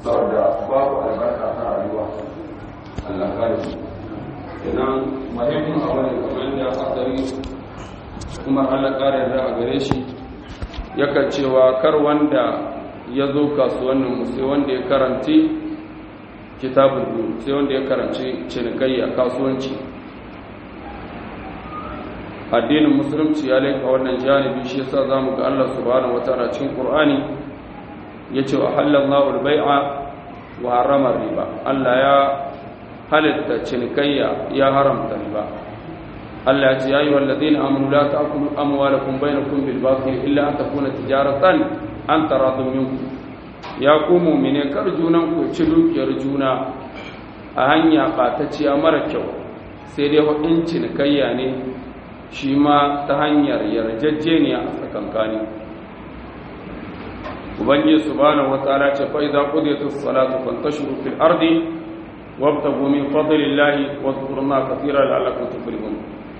saboda babu albarka ta rayuwa Allah kare shi idan muhimmin abu ne kamar da hadari kuma Allah kare da a gare shi yakan cewa kar wanda ya zo kasuwannin mu sai wanda ya karanci kitabul sai wanda ya karanci cinikayya kasuwanci addinin musulunci ya laika wannan janibi shi yasa zamu ga Allah subhanahu wataala cikin Qur'ani yace wa halallahu al-bai'a wa harrama riba Allah ya halitta cinikayya ya haramta riba Allah ya ce ya ayyuhal ladina amanu la ta'kulu amwalakum bainakum bil batil illa an takuna tijaratan an taradun minkum ya ku mu'mine kar junan ku ci dukiyar juna a hanya ɓatacciya mara kyau sai dai hudin cinikayya ne shi ma ta hanyar yarjejeniya a tsakankani ubangiji subhanahu wataala ce fa idza qudiyatis salatu fantashiru fil ardi wabtagu min fadlillahi wadhkurullaha katiran la'allakum tuflihun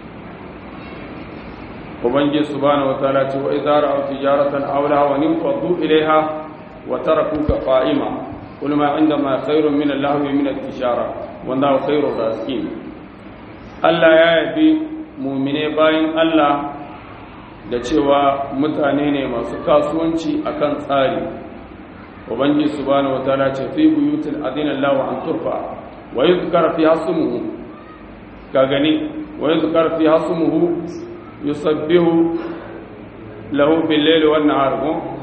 ubangiji subhanahu wataala ce wa idza ra'aw tijaratan aw lahwan faddu ilayha wa tarakuka qa'ima qul ma 'indama khairun min al-lahwi min at-tijara wallahu khairur raziqin Allah ya yabi mumine bayan Allah da cewa mutane ne masu kasuwanci akan tsari ubangi subhanahu wataala ce fi buyutil adina Allah an turfa wa yuzkar fi hasmuhu ka gani wa yuzkar fi hasmuhu yusabbihu lahu bil layli wan nahar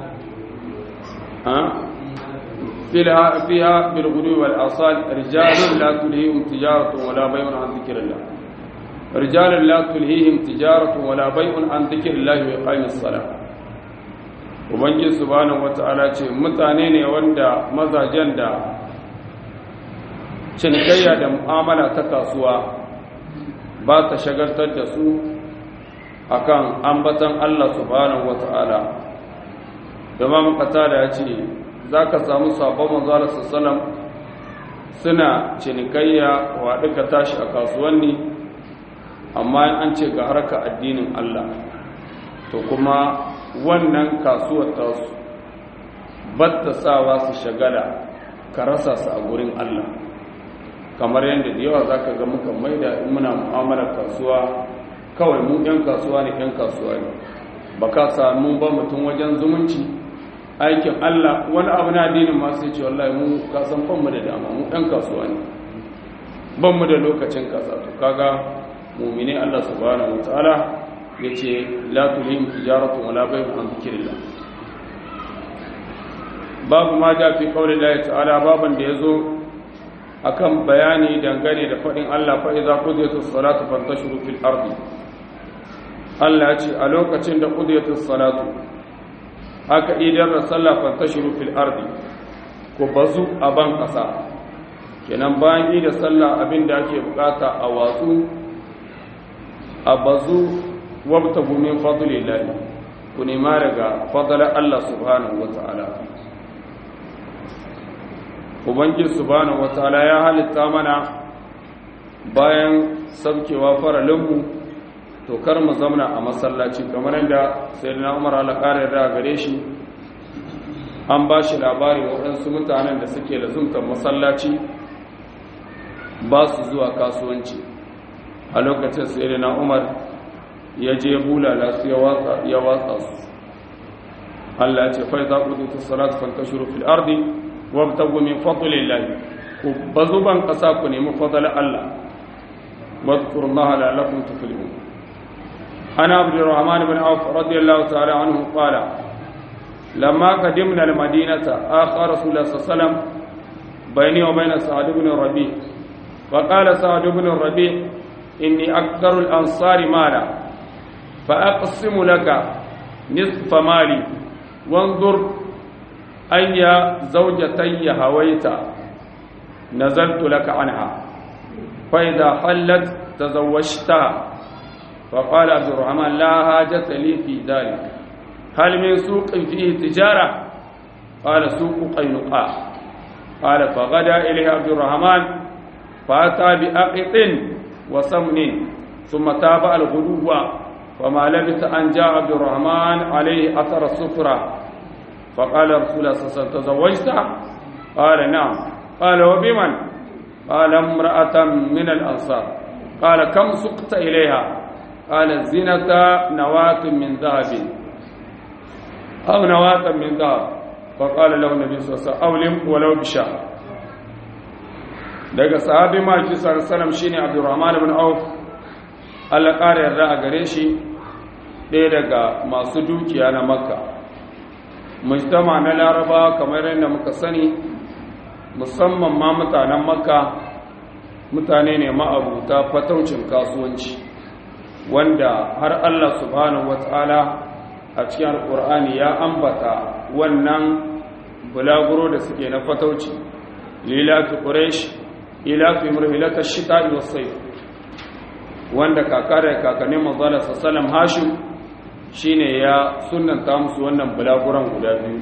ha fiha fiha bil ghudwi wal asal rijalun la tulhihim tijaratun wala bay'un an dhikrillah رجال لا تلهيهم تجارة ولا بيع عن ذكر الله وإقام الصلاة Ubangiji subhanahu wata'ala ce mutane ne wanda mazajen da cinikayya da mu'amala ta kasuwa ba ta shagaltar da su akan ambatan Allah subhanahu wata'ala Imam Qatada ya ce zaka samu sabon manzo Allah sallallahu suna cinikayya wa duka tashi a kasuwanni amma an ce ga harka addinin Allah to kuma wannan kasuwar tasu batta sawa su shagala ka rasa su a gurin Allah kamar yadda da yawa zaka ga muka maida in muna mu'amalar kasuwa kawai mu ɗan kasuwa ne ɗan kasuwa ne ba ka samu ba mutum wajen zumunci aikin Allah wani abu na addinin ma sai ce wallahi mu ka san mu da dama mu ɗan kasuwa ne ban mu da lokacin kasa to kaga mumine Allah subhanahu wataala yace la tulhim tijaratu wala bay'un an dhikrillah babu ma ja fi qawli Allah ta'ala baban da yazo akan bayani dangane da fadin Allah fa idza qudiyatus salatu fantashiru fil ardi Allah ya ce a lokacin da qudiyatus salatu aka idar da sallah fantashiru fil ardi ko bazu a ban kasa kenan bayan yi da sallah abin da ake bukata a watsu a bazu wabta gumin fadlillahi ku nema daga fadlar Allah subhanahu wata'ala ubangiji subhanahu wata'ala ya halitta mana bayan sabkewa faralinmu to kar mu zamna a masallaci kamar yadda sayyidina Umar al-Qari da gare shi an ba shi labari waɗansu mutanen da suke lazumtar masallaci ba su zuwa kasuwanci a lokacin sayyidina Umar ya je bulala su ya watsa su Allah ya ce fa idza qudiyatis salatu fantashiru fil ardi wabtagu min fadlillah ku bazuban kasa ku nemi fadlan Allah wadhkurullaha la'allakum tuflihun ana abdurrahman ibn auf radiyallahu ta'ala anhu qala lamma qadimna al-madinata akha rasulullah sallallahu alaihi wasallam bayni wa bayna sa'd ibn rabi فقال سعد بن الربيع إني أكثر الأنصار مالا فأقسم لك نصف مالي وانظر أي زوجتي هويت نزلت لك عنها فإذا حلت تزوجتها فقال عبد الرحمن لا حاجة لي في ذلك هل من سوق فيه تجارة قال سوق قينقاع قال فغدا إليه عبد الرحمن فأتى بأقط وسمن ثم تابع الغدو فما لبث أن جاء عبد الرحمن عليه أثر السفرة فقال رسول الله صلى الله عليه وسلم تزوجت qala na'am qala wa biman qala imra'atan min al-ansar qala kam suqta ilayha qala zinata nawatun min dhahabin aw nawatan min dhahab fa qala lahu nabi sallallahu alaihi wasallam awlim walau bi shahr daga sahabi maki sallallahu shine Abdurrahman ibn Auf Allah ƙara yarda a gare shi ɗaya daga masu dukiya na Makka mujtama na Laraba kamar yadda muka sani musamman ma mutanen Makka mutane ne ma'abuta fataucin kasuwanci wanda har Allah subhanahu wataala a cikin alƙur'ani ya ambata wannan bulaguro da suke na fatauci lilafi quraish ila fi murhilata shita'i was sayf wanda kaka da kakannin manzala sallam hashim shine ya sunnanta musu wannan bulaguran guda biyu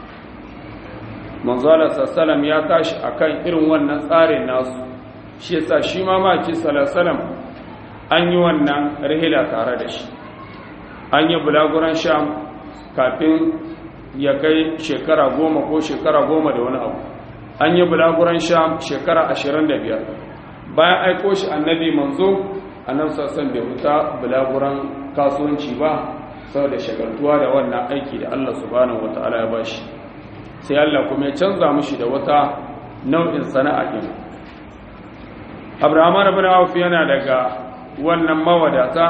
manzala sallam ya tashi akan irin wannan tsarin nasu shi yasa shi ma maki sallam an yi wannan rihila tare da shi an yi bulaguran sham kafin ya kai shekara goma ko shekara goma da wani abu an yi bulaguran sham shekara ashirin da biyar bayan aiko shi annabi manzo annabi sassan bai wuta bulaguran kasuwanci ba saboda shagaltuwa da wannan aiki da Allah subhanahu wataala ya bashi sai Allah kuma ya canza mishi da wata nau'in sana'a din Abraham ibn Auf yana daga wannan mawadata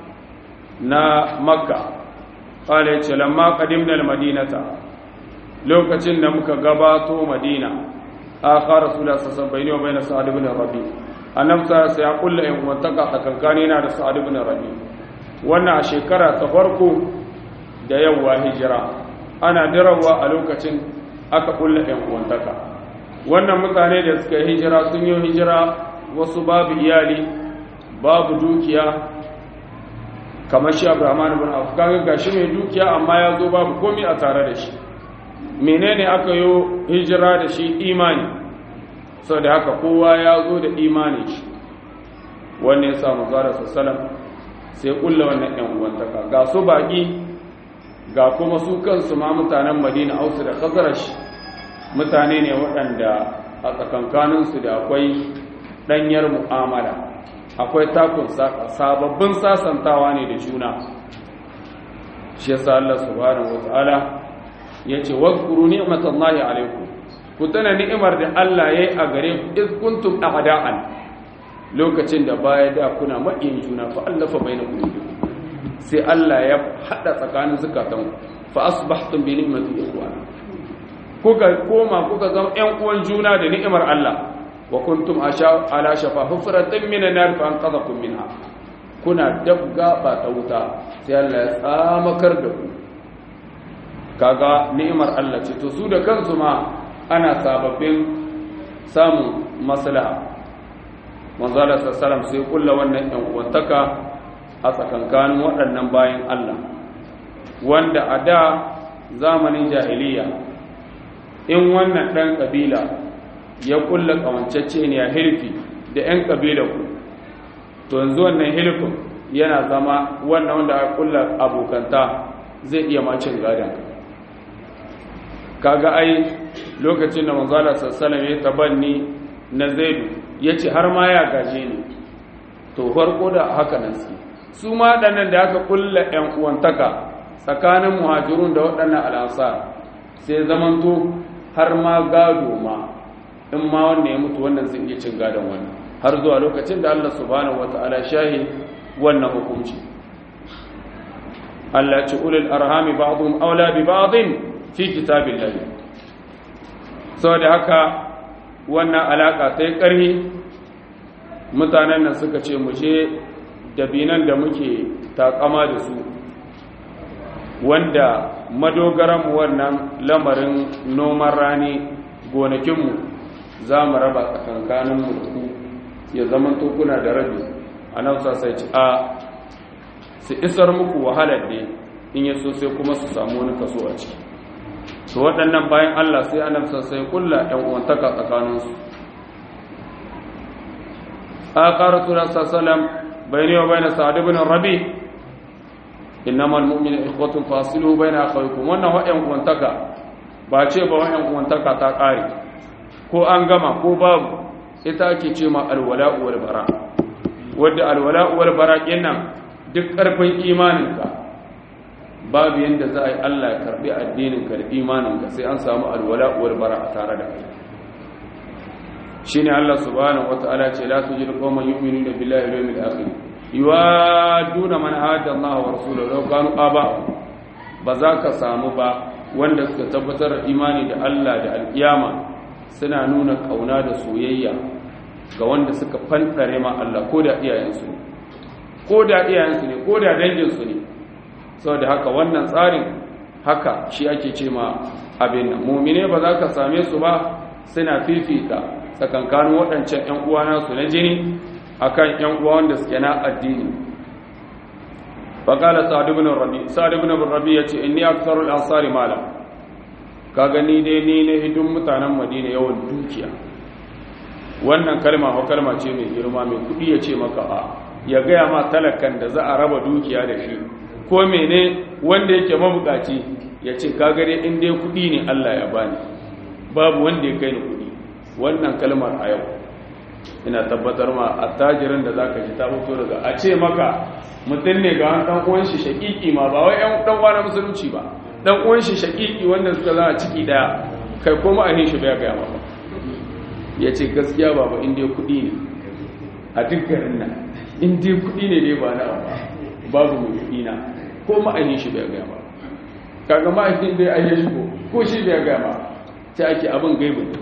na Makka qala yace lamma qadimna al-madinata lokacin da muka gabato Madina akhar rasulullah sallallahu alaihi wasallam bayna sa'ad ibn rabi annabi sai ya kulla in wantaka tsakankani na da sa'ad ibn rabi wannan a shekara ta farko da yawa hijira ana dirawa a lokacin aka kulla in wantaka wannan mutane da suka hijira sun yi hijira wasu babu iyali babu dukiya kamar shi abrahman ibn auf kaga gashi mai dukiya amma ya zo babu komai a tare da shi menene aka yi hijira da shi imani sau da haka kowa ya zo da imani shi wanne ya samu zara sassalam sai kulla wannan yan uwantaka ga su baƙi ga kuma su kansu ma mutanen madina ausu da khazarash mutane ne waɗanda a tsakankaninsu da akwai ɗanyar mu'amala akwai takun sababbin sasantawa ne da juna shi yasa Allah subhanahu wataala yace wazkuru ni'matallahi alaikum ku tana ni'imar da Allah yayi a gare ku iz kuntum a'da'an lokacin da baya da kuna maƙiyin juna fa allafa bainakum sai Allah ya hada tsakanin zakatan fa asbahtum bi ni'mati ikhwana kuka koma kuka zama ƴan uwan juna da ni'imar Allah wa kuntum asha ala shafa hufratin minan nar fa anqadhakum minha kuna dabga ba ta wuta sai Allah ya tsamakar da ku kaga ni'imar Allah ce to su da kansu ma ana sababbin samun maslaha manzala sallallahu sai kulla wannan yan uwantaka a tsakankanin waɗannan bayan Allah wanda a da zamanin jahiliya in wannan ɗan ƙabila ya kulla ƙawancacce ne a hilfi da 'yan ƙabila ku to yanzu wannan hilfin yana zama wannan wanda aka kulla abokanta zai iya macin gadon kaga ai lokacin da manzala sassalam ya tabanni na zaidu ya ce har ma ya gaje ni to farko da haka nan su su ma ɗannan da aka kulla 'yan uwantaka tsakanin muhajirun da waɗannan al'asa sai zamanto har ma gado ma in ma wanda ya mutu wannan zai iya cin gadon wannan har zuwa lokacin da Allah subhanahu wata'ala shahi wannan hukunci Allah ce ulul arhami ba'dhum aula bi ba'dhin fi kitabillah saboda haka wannan alaka sai ƙarhi mutanen nan suka ce mu je dabinan da muke takama da su wanda madogaranmu wannan lamarin noman rani gonakinmu za mu raba tsakankaninmu da ku ya zama kuna da rabi a nan sai ci a su isar muku wahalar ne in ya so sai kuma su samu wani kaso a ciki su waɗannan bayan allah sai annabi sai kulla ‘yan uwantaka tsakaninsu a ƙara tura sassalam bayani wa bayan sa'adu bin rabi innama almu'minu ikhwatun fasilu baina akhawaykum wannan wa'yan kuwantaka ba ce ba wa'yan uwantaka ta ƙare ko an gama ko babu ita ake ce ma alwala'u wal bara wadda alwala'u wal bara kenan duk ƙarfin imaninka babu yanda za a yi Allah ya karbi addininka da imaninka sai an samu alwala'u wal bara a tare da kai shine Allah subhanahu wataala ce la tujidu qauman yu'minuna billahi wal yawmil akhir yuwaduna man hada Allah wa rasulahu law kanu aba ba za ka samu ba wanda suka tabbatar imani da Allah da alkiyama suna nuna kauna da soyayya ga wanda suka fantare ma Allah ko da iyayensu ne ko da iyayensu ne ko da danginsu ne saboda haka wannan tsarin haka shi ake ce ma abin nan mumine ba za ka same su ba suna fifita tsakankanin waɗancan 'yan uwa nasu na jini akan 'yan uwa wanda suke na addini faƙala sa'ad ibn rabi sa'ad ibn rabi yace inni aktharul ansari mala ka gani dai ni ne hidin mutanen madina yawan dukiya wannan kalma ko kalma ce mai girma mai kudi ya ce maka a ya gaya ma talakan da za a raba dukiya da shi ko mene wanda yake mabukaci ya ce ka gare in dai kudi ne Allah ya bani babu wanda ya kai ni kudi wannan kalmar a yau ina tabbatar ma attajirin da zaka ji ta fito daga a ce maka mutum ne ga wani dan uwan shi shakiki ma ba wai ɗan dan uwa na musulunci ba dan uwan shi shakiki wanda suka za a ciki daya kai ko ma'ahin shi bai ga maka ya ce gaskiya baba in dai kuɗi ne a duk garin nan in dai kuɗi ne dai ba na ba babu mai kuɗi na ko ma'ahin shi bai ga maka kaga ma'ahin dai ai ya shigo ko shi bai ga maka sai ake abin gaibu ne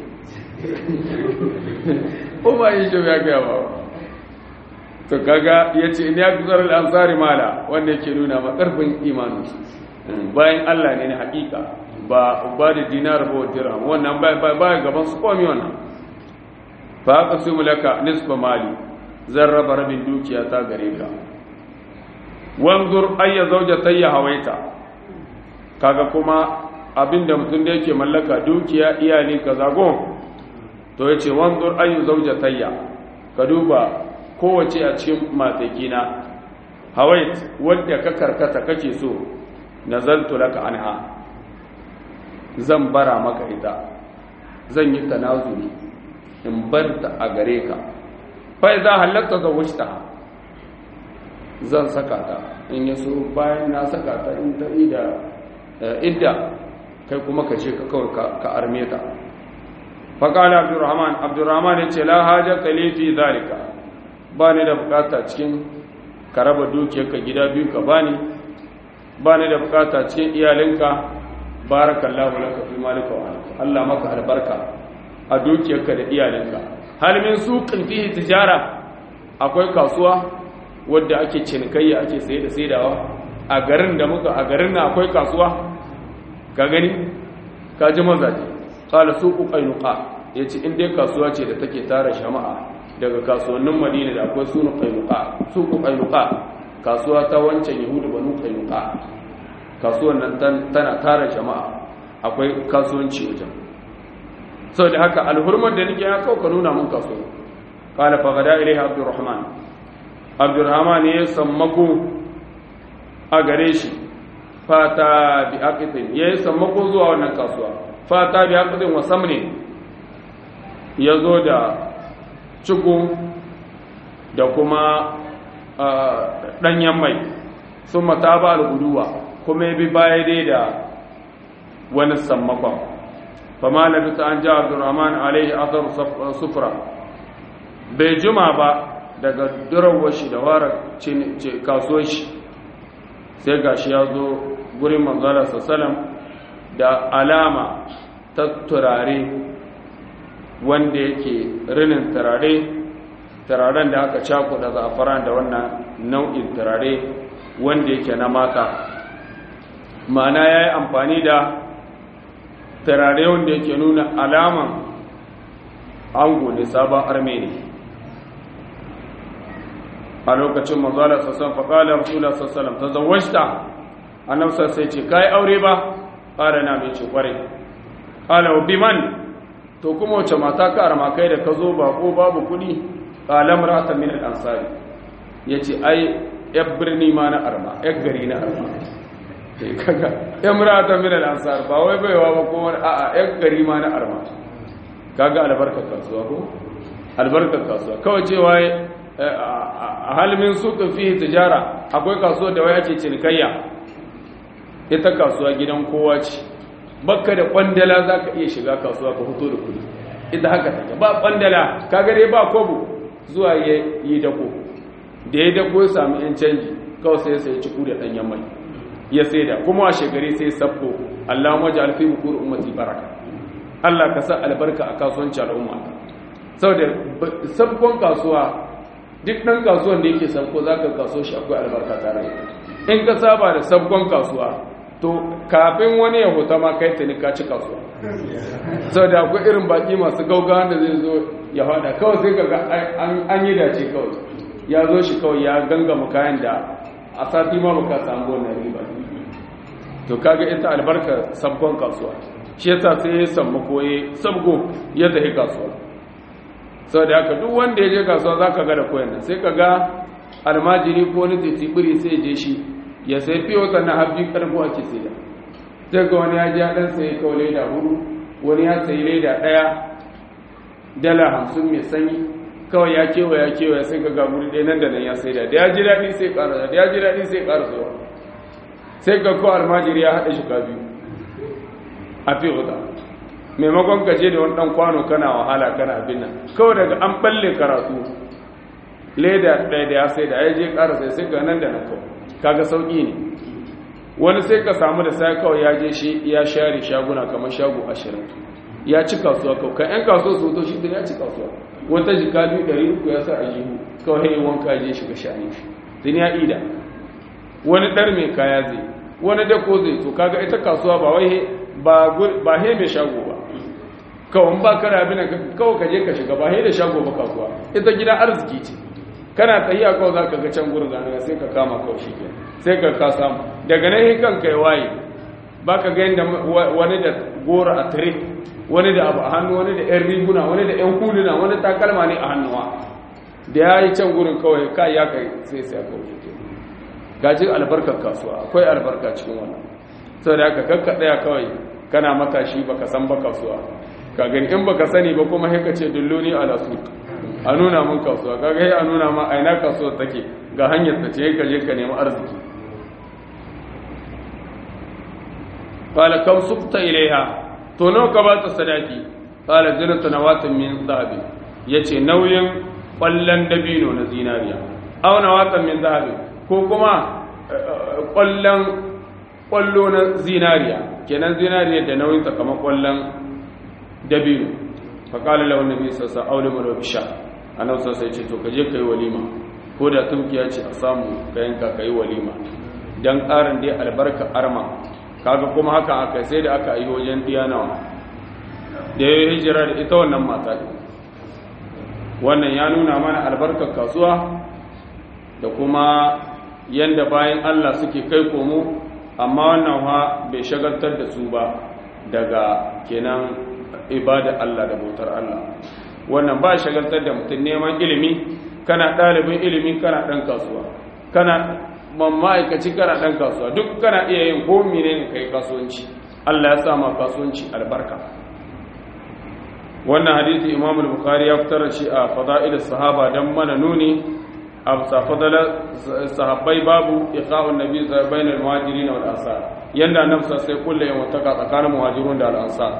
ko ma'ahin shi bai ga maka to kaga yace ne ya guzar al-ansari mala wanda yake nuna ma karfin imanin bayan Allah ne na hakika ba ba da dinar ba dirham wannan ba ba gaban su komi wannan fa aqsimu laka nisfa mali zan raba rabin dukiya ta gare ka wanzur ayya zawjatayya hawaita kaga kuma abinda mutum da yake mallaka dukiya iyali kaza go to yace wanzur ayyu zawjatayya ka duba kowace a cikin matakina hawait wadda ka karkata kake so nazaltu laka anha zan bara maka ita zan yi tanazuli in barta a gare ka fa idza halatta zawajta zan saka ta in yaso bayan na saka ta in ta ida idda kai kuma ka ce ka kawai ka arme ta fa qala abdurrahman abdurrahman yace la hajata li fi zalika ba ni da bukata cikin ka raba dukiyarka gida biyu ka bani ba ni da bukata cikin iyalinka barakallahu laka fi malika wa Allah maka albarka a dukiyarka da iyalinka hal min suqin fihi tijara akwai kasuwa wadda ake cinikayya ake saye da saidawa a garin da muka a garin na akwai kasuwa ka gani ka ji mazaje qala suqu qainuqa yace in dai kasuwa ce da take tara jama'a daga kasuwannin madina da akwai sunu qainuqa suqu qainuqa kasuwa ta wancan yahudu banu qainuqa kasuwan nan tana tara jama'a akwai kasuwanci wajen saboda haka alhurman da nake ya kauka nuna mun kasuwa qala fa gada ilayhi abdurrahman abdurrahman ya sammako a gare shi fata bi aqidin ya sammako zuwa wannan kasuwa fata bi aqidin wa samne ya zo da ciku da kuma ɗanyen mai sun mata ba al-guduwa kuma ya bi baya dai da wani sammakon fama na bisa an ja abdurrahman alaihi asar sufura bai juma ba daga durawar shi da wara kasuwar shi sai gashi ya zo gurin manzala sassalam da alama ta turare wanda yake rinin turare turaren da aka cakuɗa zafaran da wannan nau'in turare wanda yake na mata ma'ana ya yi amfani da turare wanda yake nuna alaman ango ne sabon armeni a lokacin mazalar sassan faƙalar rasulun sassalam ta zawashta annabta sai ce ka yi aure ba ƙara na mai ce ƙware ƙala biman to kuma wace mata ka arma kai da ka zo ba ko babu kuɗi ƙalam rata min al'ansari ya ce ai ‘yar birni ma na arma ‘yar gari na arma kaga imra'atan min al-ansar ba wai baiwa ba ko wani a'a yan gari ma na arma kaga albarkar kasuwa ko albarkar kasuwa kawai cewa a halmin suka fi tijara akwai kasuwa da waya ce cinikayya ita kasuwa gidan kowa ce bakka da kwandala za ka iya shiga kasuwa ka fito da kudi ita haka take ba kwandala kaga dai ba kobo zuwa ya yi dako da ya dako ya sami yan canji kawai sai sai ciku da ɗanyen mai ya sai da kuma a shekari sai sabko Allah maji alfi bukur ummati baraka Allah ka sa albarka a kasuwanci al'umma saboda sabkon kasuwa duk ɗan kasuwan da yake sabko za ka kaso shi akwai albarka tare in ka saba da sabkon kasuwa to kafin wani ya huta ma kai tuni ka ci kasuwa saboda akwai irin baki masu gaugawa da zai zo ya fada kawai sai kaga an yi dace kawai ya zo shi kawai ya gangama kayan da a sati ma baka samu wannan riba to kaga ita albarka sabkon kasuwa shi yasa sai ya samu koye sabgo ya tafi kasuwa saboda haka duk wanda ya je kasuwa zaka ga da koyan nan sai kaga almajiri ko wani titibiri sai je shi ya sai fiye wata na hafi karbo ake sai da sai ga wani ya ji ya dan sai kawai leda hudu wani ya sayi leda daya dala hamsin mai sanyi kawai ya kewa ya kewa sai ga gaburi ɗaya nan da nan ya sai da da ya ji daɗi sai ƙara da ya ji daɗi sai ƙara zuwa sai ga kawai almajiri ya haɗa shiga biyu a fi huda maimakon ka je da wani ɗan kwano kana wahala kana abin nan kawai daga an balle karatu leda ɗaya da ya sai da ya je ƙara sai sai ga nan da nan kawai kaga sauƙi ne wani sai ka samu da sai kawai ya je shi ya share shaguna kamar shago ashirin ya ci kasuwa kawai kan 'yan kasuwa su to shi da ya ci kasuwa wata jika biyu ɗari uku ya sa a jihu kawai hanyar wanka je shiga shani shi tun ya ida wani ɗar mai kaya zai wani dako zai to kaga ita kasuwa ba wai ba he mai shago ba kawai ba kara abin kawai ka je ka shiga ba he da shago ba kasuwa ita gida arziki ce kana tsayiya kawai za ka ga can gurin zanen sai ka kama kawai shi sai ka ka samu daga nan kan kai waye ba ka ga yadda wani da goro a tire wani da abu a hannu wani da yan riguna wani da yan huluna wani takalma ne a hannuwa da ya yi can gurin kawai ka ya kai sai sai kawai shi gajin albarkar kasuwa akwai albarka cikin wannan sau da aka kakka ɗaya kawai kana matashi baka san ba kasuwa ka gani in baka sani ba kuma haika ce dulluni ala su a nuna mun kasuwa kaga yi a nuna ma aina kasuwar take ga hanyar ta ce ka je ka nemi arziki qala kam sukta ilaiha to nawa ka ba ta sadaki qala zinatu nawatin min zahabi yace nauyin kwallon dabino na zinariya aw nawatan min zahabi ko kuma kwallon kwallo na zinariya kenan zinariya da nauyin ta kamar kwallon dabino fa qala lahu annabi sallallahu alaihi wasallam awlimu bisha annabi sallallahu alaihi wasallam ce to kaje kai walima ko da tumkiya ce a samu ka yanka kai walima dan karin dai albarka arma kaga kuma haka aka sai da aka yi wajen diyanawa da ya hijira da ita wannan mata wannan ya nuna mana albarkar kasuwa da kuma yanda bayan Allah suke kai komo amma wannan ha bai shagaltar da su ba daga kenan ibada Allah da bautar Allah wannan ba shagaltar da mutum neman ilimi kana ɗalibin ilimi kana ɗan kasuwa kana ma'aikaci kana ɗan kasuwa duk kana iya yin komi ne kai kasuwanci Allah ya sama kasuwanci albarka wannan hadisi imam al-bukhari ya fitar da shi a fada'il sahaba dan mana nuni a fadala sahabbai babu iqa'un nabi bainal muhajirin wal ansar yanda nafsa sai kullu yawan taka tsakanin muhajirun da al-ansar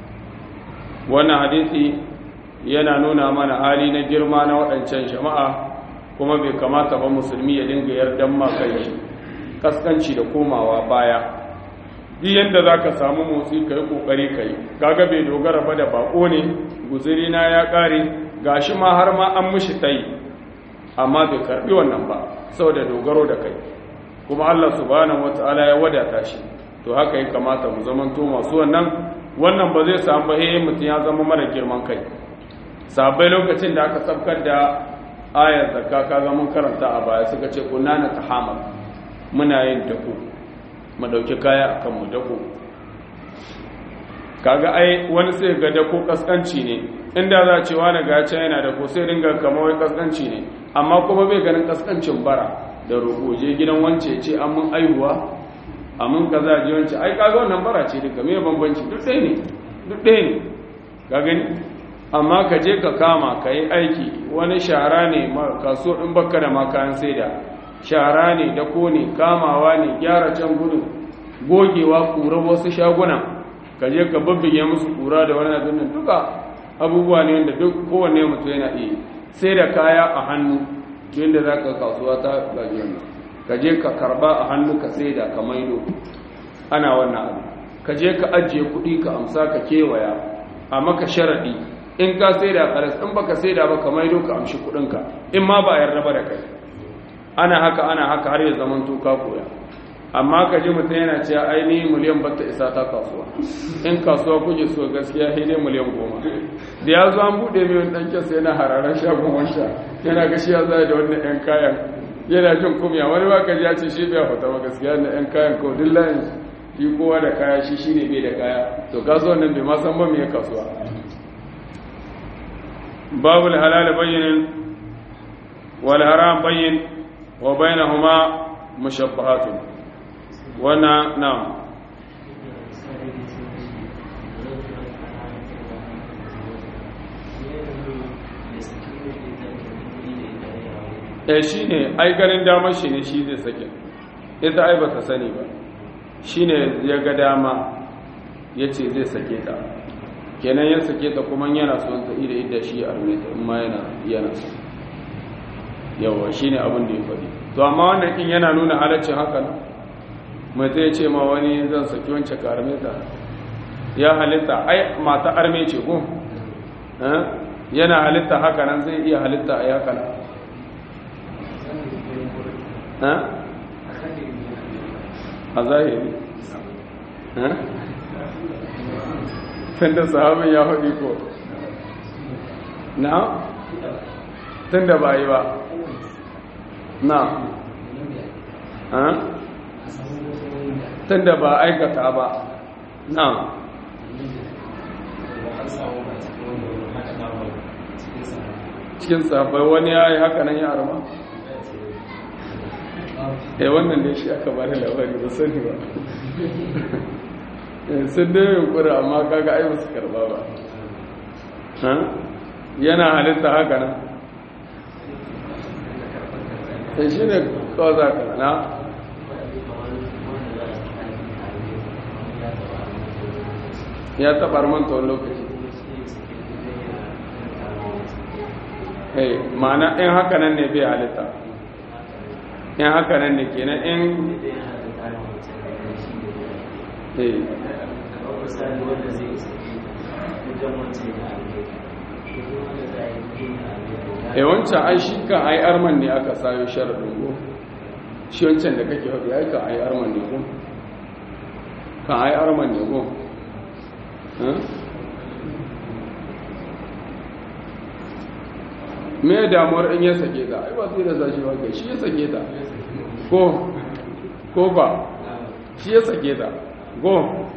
wannan hadisi yana nuna mana hali na girma na waɗancan jama'a kuma bai kamata ba musulmi ya dinga yardan ma kai kaskanci da komawa baya duk yadda za ka samu motsi ka yi ƙoƙari ka yi kaga bai dogara ba da bako ne guziri na ya ƙare ga shi ma har ma an mishi ta yi amma bai karɓi wannan ba saboda dogaro da kai kuma allah subhanahu wata'ala ya wadata shi to haka ya kamata mu zamanto masu wannan wannan ba zai samu ba eh mutum ya zama mara girman kai sabai lokacin da aka sabkar da ayar zakka ka ga mun karanta a baya suka ce kunna na tahamal muna yin dako mu dauki kaya akan mu dako kaga ai wani sai ga dako kaskanci ne inda za a ce wani ga can yana dako sai dinga kamar wai kaskanci ne amma kuma bai ganin kaskancin bara da roƙo je gidan wance ce an mun aihuwa amin kaza ji wancan ai kaga wannan bara ce duka me bambanci duk ɗaya ne duk ɗaya ne ka gani amma ka je ka kama ka yi aiki wani shara ne kaso in baka da makayan saida shara ne da ne kamawa ne gyara can gudun gogewa kura wasu shaguna ka je ka babbige musu kura da wani abin nan duka abubuwa ne wanda duk kowanne mutum yana iya sai da kaya a hannu yadda za ka kasuwa ta gajiyar nan ka je ka karba a hannu ka sai da ka maido ana wannan abu ka je ka ajiye kuɗi ka amsa ka kewaya a maka sharaɗi in ka sai da karas in baka sai da ba ka maido ka amshi kuɗinka in ma ba yarda ba da kai ana haka ana haka har ya zaman to ka koya amma ka ji mutum yana cewa ainihin miliyan bata isa ta kasuwa in kasuwa kuke so gaskiya sai dai miliyan goma da ya zo an buɗe mai wani ɗanke sai yana hararar shagon wansa yana gashi ya zai da wannan ‘yan kayan yana jin kumya wani ba ka ji ya ce shi bai fata ba gaskiya na ‘yan kayan ko duk layin shi kowa da kaya shi shi ne bai da kaya to kasuwan nan bai ma san ba mai kasuwa babu halal bayyin wal haram bayyin wa bainahuma mushabbahatun wannan na'am eh shi ne ai ganin damar shi ne shi zai sake ita ai ba ta sani ba shi ne ya ga dama ya ce zai sake ta kenan ya sake ta kuma yana son ta ida idda shi a rumeta in ma yana yana so yawa shi ne abin da ya faɗi to amma wannan in yana nuna halaccin haka nan mai zai ce ma wani zan saki wancan karmeta ya halitta ai mata arme ce ko yana halitta haka nan zai iya halitta a haka nan a zahiri tun da sahabin ya haɗi ko na tun da ba yi ba na tun da ba aikata ba na cikin sahabbai wani ya yi haka nan ya arma eh wannan da shi aka bari labari ba sani ba sun da yunkuri amma kaga ai su karba ba yana halitta haka nan sai shi ne kawai za ka na ya taɓa manta wani lokaci ma'ana in haka nan ne bai halitta in haka nan ne kenan in e wancan ai shi kan ai arman ne aka sayo sharaɗin go shi wancan da kake haɗu ai kan ai arman ne go kan ai arman ne go me damuwar in ya sake ta ai ba sai da zashi ba kai shi ya sake ta ko ko ba shi ya sake ta go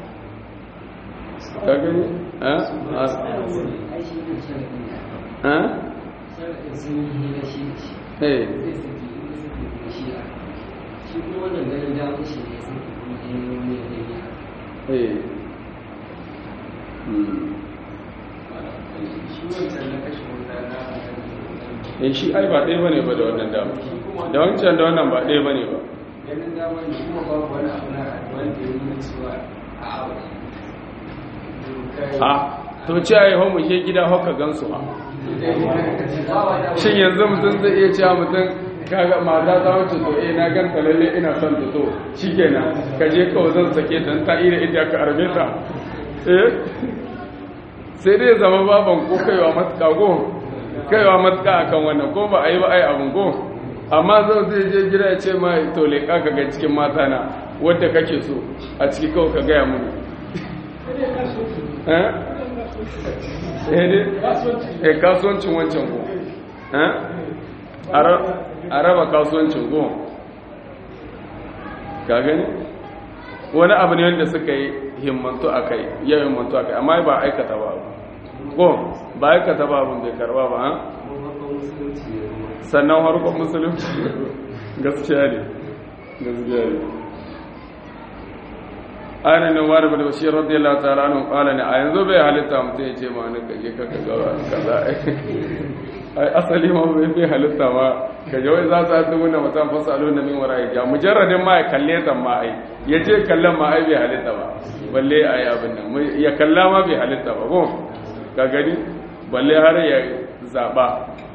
ka gani eh eh eh eh in shi ai ba ɗaya bane ba da wannan dama da wancan da wannan ba ɗaya bane ba ganin dama ne kuma babu wani abu na wanda ya nuna cewa a abu a to ce ai homu ke gida haka gansu ma shin yanzu mutum zai iya cewa mutum kaga mata ta wuce to eh na ganta lalle ina son ta to shikenan ka je kawai zan sake ta ta ira inda ka arbe ta eh sai dai zama baban ko kaiwa matuka go kaiwa matuka akan wannan ko ba a yi ba ai abun go amma zai zai je gida ya ce ma to leƙa ka ga cikin mata na wadda kake so a ciki kawai ka gaya mun eh eh kasuwancin wancan ko eh a raba kasuwancin ko ka gani wani abu ne wanda suka yi himmantu a kai ya himmantu a kai amma ba aikata ba ko ba aikata ba abin bai karba ba sannan harkon musulunci gaskiya ne gaskiya ne ana nan wani bin bashir radiyallahu ta'ala anhu qala ne a yanzu bai halitta mutum ya ce ma ni kaje ka ka ga kaza ai asali ma bai bai halitta ma kaje wai za su hadu mun mutum fasalu na min wara ya mujarradin ma ya kalle ta ma ai ya je kallon ma ai bai halitta ba balle ai abin nan ya kalla ma bai halitta ba ko ka gani balle har ya zaba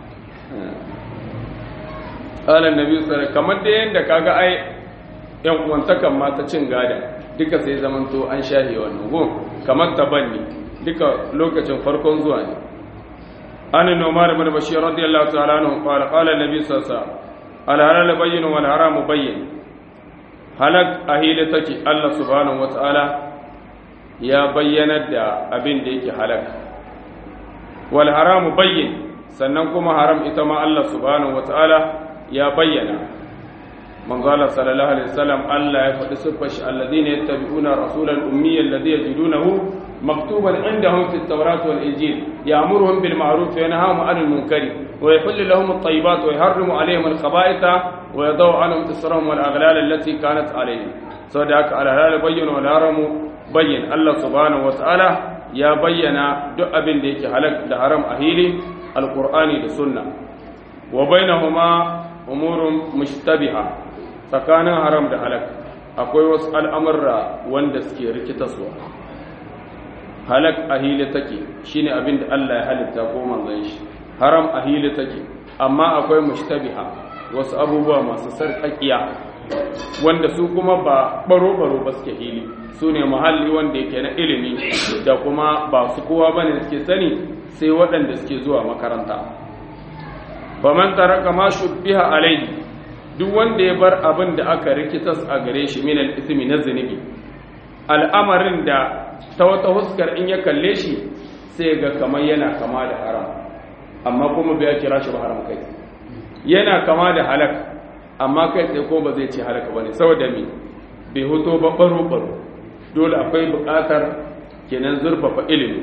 qala annabi sallallahu kamar da yanda kaga ai yan uwantakan ma ta cin gada duka sai zamanto an shahe wannan gun kamar tabanni duka lokacin farkon zuwa ne an nomar ibn bashir radiyallahu ta'ala anhu qala qala an-nabi sallallahu alaihi wasallam al-halal bayyin wal haram bayyin halak ahila take Allah subhanahu wata'ala ya bayyana da abin da yake halak wal haram bayyin sannan kuma haram ita ma Allah subhanahu wata'ala ya bayyana من قال صلى الله عليه وسلم ألا يفعل سفش الذين يتبعون رسول الأمي الذي يجدونه مكتوبا عندهم في التوراة والإنجيل يأمرهم بالمعروف وينهاهم عن المنكر ويحل لهم الطيبات ويحرم عليهم الخبائث ويضع عنهم إسرهم والأغلال التي كانت عليهم صدق على هذا بين والهرم بين الله سبحانه وتعالى يا بينا دؤ بن ديك حلق دهرم أهيلي القرآن للسنة وبينهما أمور مشتبهة tsakanin haram da halak akwai wasu al'amurra wanda suke rikitaswa halak a hili take shine abin da Allah ya halitta ko manzon shi haram a hili take amma akwai mushtabiha wasu abubuwa masu sarƙaƙiya wanda su kuma ba baro-baro ba suke hili su ne muhalli wanda yake na ilimi da kuma ba su kowa bane suke sani sai waɗanda suke zuwa makaranta faman taraka ma shubbiha alaihi duk wanda ya bar abin da aka rikitas a gare shi min al-ismi na zunubi al'amarin da ta wata huskar in ya kalle shi sai ga kamar yana kama da haram amma kuma bai kira shi ba haram kai yana kama da halak amma kai sai ko ba zai ce halaka bane saboda me bai hoto ba baro baro dole akwai buƙatar kenan zurfafa ilimi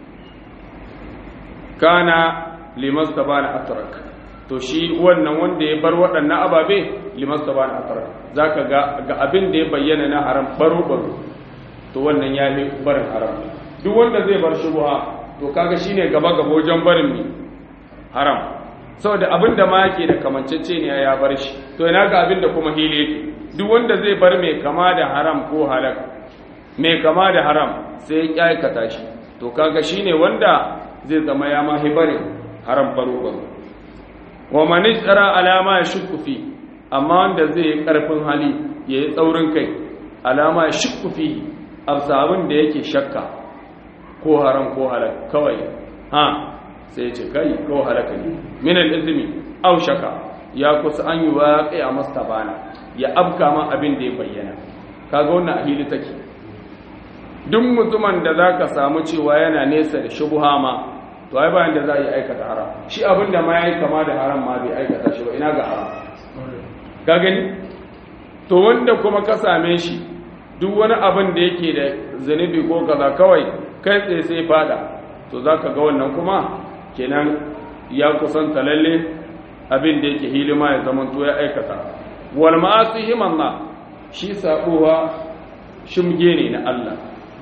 kana limastabana atrak to shi wannan wanda ya bar waɗannan ababe limas ta bani atara za ka ga abin da ya bayyana na haram baro-baro to wannan ya yi barin haram duk wanda zai bar shubuha to kaga shi ne gaba-gaba wajen barin mi haram saboda abin da ma yake da kamancece ne ya bar shi to ina ga abin da kuma hili yake duk wanda zai bar mai kama da haram ko halak mai kama da haram sai ya aikata shi to kaga shi ne wanda zai zama ya ma barin haram baro-baro wa mani tsara alama ya shukku fi amma wanda zai yi ƙarfin hali ya yi tsaurin kai alama ya shukku fi abin da yake shakka ko haram ko halak kawai ha sai ya ce kai ko halaka ne minal izini au shaka ya kusa an yi waƙe a mastabana ya abka ma abin da ya bayyana kaga wannan a hili take duk mutumin da za ka samu cewa yana nesa da shubuha ma to ai bayan da za a yi aikata haram shi abin da ma ya yi kama da haram ma bai aikata shi ba ina ga haram ka gani to wanda kuma ka same shi duk wani abin da yake da zunubi ko kaza kawai kai tsaye sai fada to za ka ga wannan kuma kenan ya kusanta lalle abin da yake hilima ya zama to ya aikata wal ma'asi himanna shi sabuwa shimge ne na Allah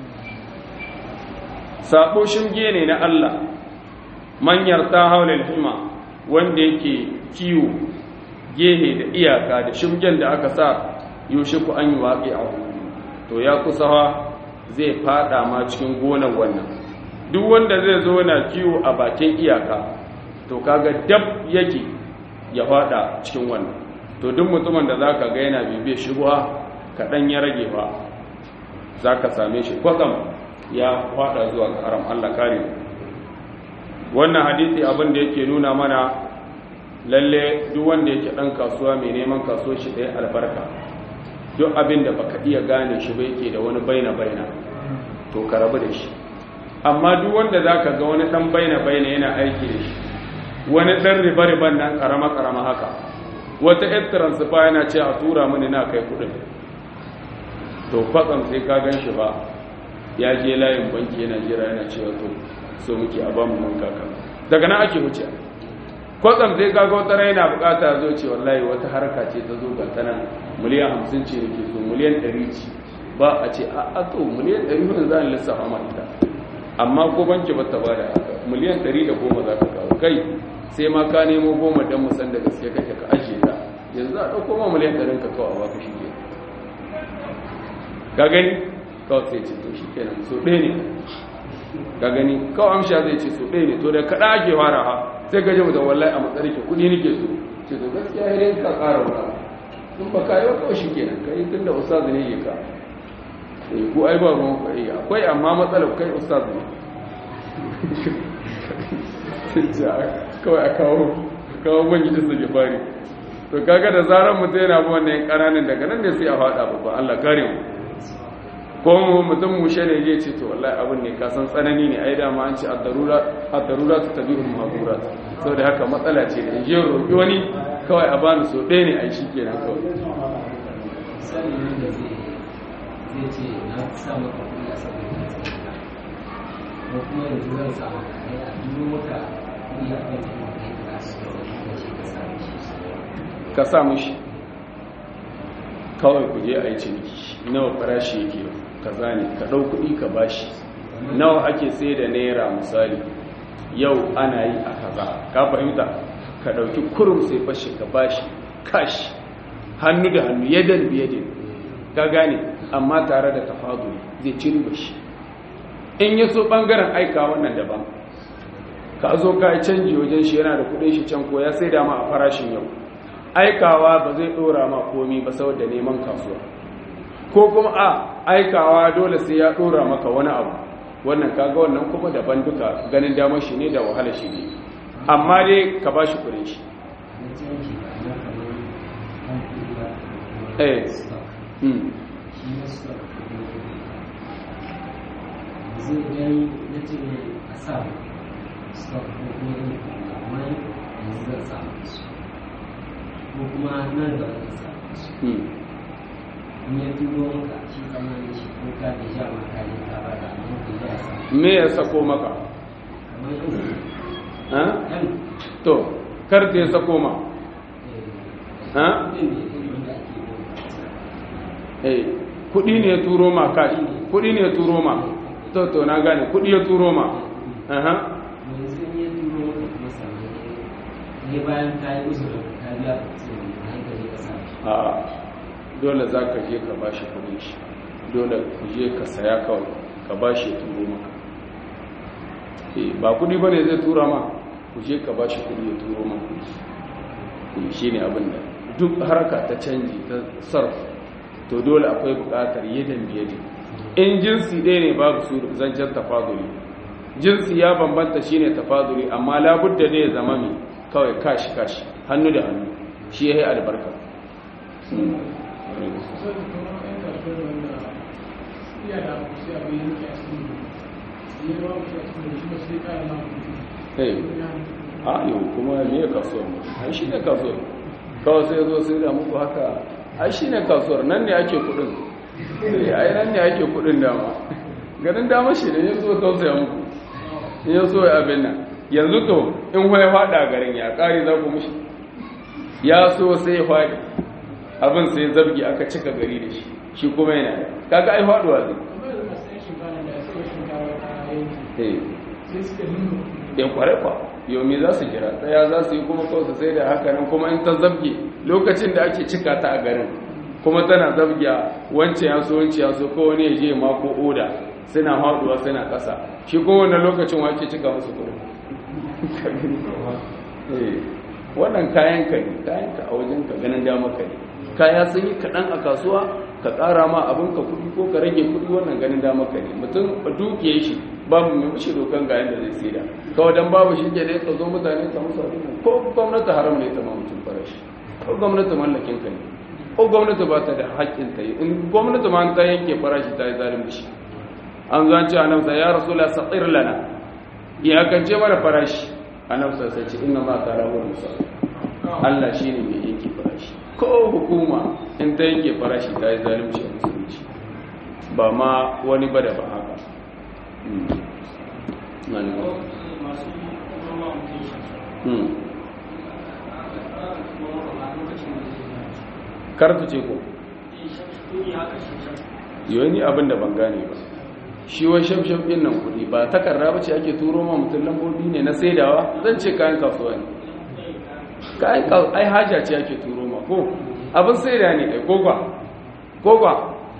sabo shimge ne na Allah manyar ta haulil hima wanda yake kiwo gehe da iyaka da shimgen da aka sa yaushe ku an yi waƙi a to ya kusa zai fada ma cikin gonar wannan duk wanda zai zo na kiwo a bakin iyaka to kaga dab yake ya fada cikin wannan to duk mutumin da zaka ga yana bibiye shubha kaɗan ya rage ba zaka same shi kwatsam ya fada zuwa ga haram Allah kare wannan hadisi abin da yake nuna mana lalle duk wanda yake dan kasuwa mai neman kasuwar shi da albarka duk abin da baka iya gane shi ba yake da wani baina baina to ka rabu da shi amma duk wanda zaka ga wani dan baina baina yana aiki da shi wani dan riba riban nan karama karama haka wata yar transfer yana ce a tura mini na kai kudin to kwatsam sai ka gan shi ba ya je layin banki yana jira yana cewa to so muke a bamu man kaka daga nan ake wuce kwatsam zai kaga wata rai na bukata zo ce wallahi wata harka ce ta zo ga ta nan miliyan hamsin ce nake so miliyan ɗari ce ba a ce a to miliyan ɗari hudu za a lissafa ma ita amma ko banki ba ta ba da haka miliyan ɗari da goma za ka kawo kai sai ma ka nemo goma don musan da gaske kake ka ajiye ta yanzu a ɗauko ma miliyan ɗarin ka kawo a baka shi ke ka gani kawai sai ce to shi kenan so ɗaya ne ka gani kawai amsha zai ce so ɗaya ne to da kaɗa ake fara ha sai ka ji mutum wallahi a matsari ke kuɗi nake so ce to gaskiya ya ka ƙara wuta in ba ka yi wa kawai shi kenan ka yi tun da ustaz ne ke ka ko ai ba ruwan ku iya akwai amma matsalar kai ustaz ne kawai a kawo kawo bangi da suke fari to kaga da zarar mutum yana bi wannan ƙananan daga nan ne sai a faɗa babban Allah kare mu ko mutum mushe ne zai ce to wallahi abin ne kasan tsanani ne ai dama an ce ad-darura ad-darura ta tabi'ul mahdurat saboda haka matsala ce da je roƙi wani kawai a bani so ɗaya ne ai shikenan kawai sani ne da zai zai ce na sa maka kuɗi a saboda ko kuma yanzu zan sa maka kai a dubo maka kuɗi a kan kuma kai ka su da shi ka sa shi ka sa mushi kawai ku je a yi ciniki nawa farashi yake kaza ne ka ɗau kuɗi ka bashi nawa ake sai da naira misali yau ana yi a kaza ka fahimta ka ɗauki kurum sai fashe ka bashi kashi hannu da hannu yadan biyadin ka gane amma tare da tafaduli zai ci riba shi in ya so ɓangaren aika wannan daban ka zo ka yi canji wajen shi yana da kuɗin shi can ko ya sai da ma a farashin yau aikawa ba zai dora ma komi ba saboda neman kasuwa ko kuma a aikawa dole sai ya dora maka wani abu wannan kaga wannan kuma daban duka ganin damar shi ne da wahala shi ne amma dai ka bashi kudin shi na canji ba na kamar kan kuɗi ba eh hmm shi na stock zai gani na ce ne a sa stock ko kuma yin kuɗi amma yanzu zan samu su ko kuma nan da wani sa su hmm in ya turo maka shi tsammanin shi ko ka da ja ma ka ne ka ba da amma ka ja sa me ya sako maka kamar yanzu ha yan to kar ta ya sako ma ha kudin da irin da ake yi eh kudi ne ya turo ma kashi kudi ne ya turo ma to to na gane kudi ya turo ma aha yanzu in ya turo maka kuma sannan ne bayan ka yi uzurin ka biya kuɗin na hankali ka sa shi a dole za ka je ka bashi kudin shi dole ku je ka saya kawai ka bashi ya turo maka Eh, ba kudi ba ne zai tura ma ku je ka bashi kudi ya turo maka shi ne abin da duk harka ta canji ta sarf to dole akwai bukatar yadan biyadi in jinsi ɗaya ne babu su zancen tafaduli jinsi ya bambanta shine tafaduli amma labudda ne ya zama mai kawai kashi kashi hannu da hannu shi ya yi albarka Hey. a yau kuma me kasuwar mu ai shi ne kasuwar kawai sai zo sai da muku haka ai shi ne kasuwar nan ne ake kudin Eh, ai nan ne ake kudin dama ganin dama shi ne ya zo tausaya muku in ya so ya abin nan yanzu to in ya fada garin ya kare za ku mushi ya so sai ya fadi abin sai zabgi aka cika gari da shi shi kuma yana kaga ai faduwa zai eh ya kware kwa yau me za su jira tsaya za su yi kuma kawai su sai da haka nan kuma in ta zabge lokacin da ake cika ta a garin kuma tana zabgiya wancan ya so wancan ya so ko wani ya je mako oda suna haɗuwa suna ƙasa shi kuma wannan lokacin wake cika musu kudin Eh, wannan kayan ka ne kayan ka a wajen ka ganin dama ka ne kaya sun yi kaɗan a kasuwa ka ƙara ma abin ka kuɗi ko ka rage kuɗi wannan ganin dama ka ne mutum a dukiyar shi babu mai mishi dokan ga yadda zai saida kawai dan babu shi ke ne ka zo mutane ka musu abin nan ko gwamnati haram ne ta ma mutum farashi ko gwamnati mallakin ka ne ko gwamnati ba ta da haƙƙin ta yi in gwamnati ma ta yanke farashi ta yi zalunci an zo an ce annabi sai ya rasula saqir lana ya kance mana farashi annabi sai ce inna ma ta rawu musa Allah shine mai yanke farashi ko hukuma in ta yanke farashi ta yi zalunci a musulunci ba ma wani ba da ba haka kartu ce ko yau ni abin da ban gane ba shi wai shaf-shaf ɗin nan kuɗi ba takarda ba ce ake turo ma mutum lambobi ne na saidawa zan ce kayan kasuwa ne kayan ai haja ce ake turo ma ko abin saida ne ai kogwa kogwa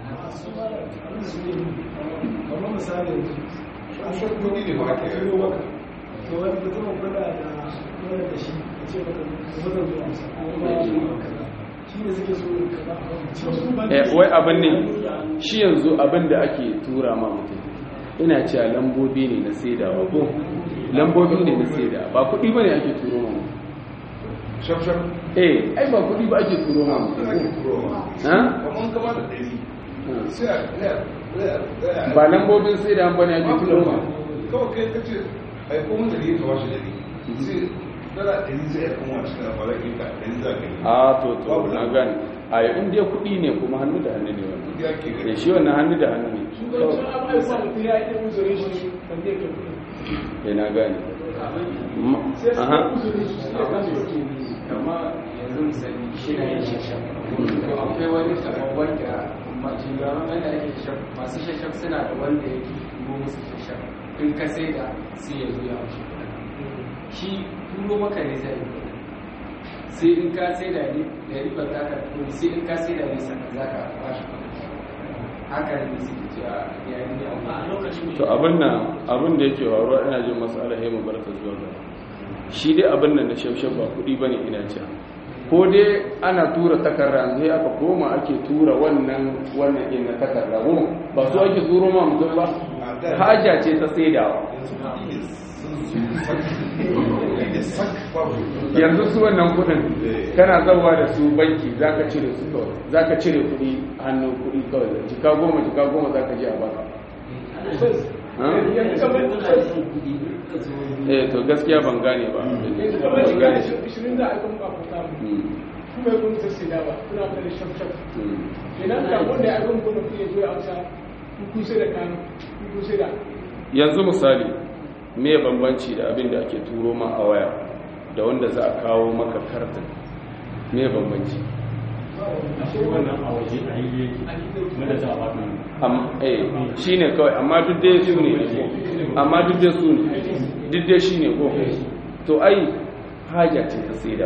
kamar misali shaf kudi ne ba ake yi maka to wani mutum kuna da wani da shi a ce maka kuma zan zuwa musa kuma kaza shi ne suke so kaza eh wai abin ne shi yanzu abin da ake tura ma mutum ina cewa lambobi ne na saidawa ko lambobi ne na saidawa ba kuɗi ba ne ake turo ma mutum shafshaf eh ai ba kuɗi ba ake turo ma mutum ake turo ha kamar kama da ɗari sai a ba lambobin saidawa ba ne ake turo ma kawai kai ka ce aiko mun ɗari ka washe ɗari sai dala ɗari sai ya kuma cikin afalakin ka ɗari za ka yi a to to na gani a yi inda kuɗi ne kuma hannu da hannu ne wannan kudi ake da gani shi wannan hannu da hannu ne shugabancin abubuwa sa mutum ya yi uzurin shi ban zai kai kuɗi ya na gani Ma- sai su aha kai uzurin shi su kai kasu kuɗi kama yanzu misali shi na yin shashaf to akwai wani kamar wanda ma shugaban wanda ake shashaf masu shashaf suna da wanda yake turo musu shashaf in ka sai da sai ya zo ya wuce shi turo maka ne zai yi sai in ka sai da ne da ribar za ka turo sai in ka sai da ne sannan za ka bashi kuɗi haka ne suke cewa ya yi ne amma a lokacin to abin nan abin da yake faruwa ina jin masala ya mu barka zuwa ga shi dai abin nan da shafshaf ba kuɗi bane ina cewa ko dai ana tura takarda yanzu ya aka koma ake tura wannan wannan din na takarda ko ba su ake turo ma mutum ba haja ce ta saidawa yanzu kudi ne sun sak kudi ne sak babu yanzu su wannan kudin kana zauwa da su banki zaka cire su kawai zaka cire kudi hannun kudi kawai jika goma jika goma zaka je a baka Ha? yanzu kamar eh to gaskiya ban gane ba yanzu kamar shiga da ishirin da aka muka fita Hmm, kuma ya kuma sai da ba kuna kare shaf shaf hmm. kenan da wanda ya aka muku mutum ya zo ya amsa kun sai da kan kun sai da yanzu misali me bambanci da abin da ake turo ma a waya da wanda za a kawo maka kartin me bambanci wannan a waje a yi yake na da ta baka Am- eh shine kawai amma duk dai su ne amma duk dai su ne duk dai shine ko to ai haja ce ta saida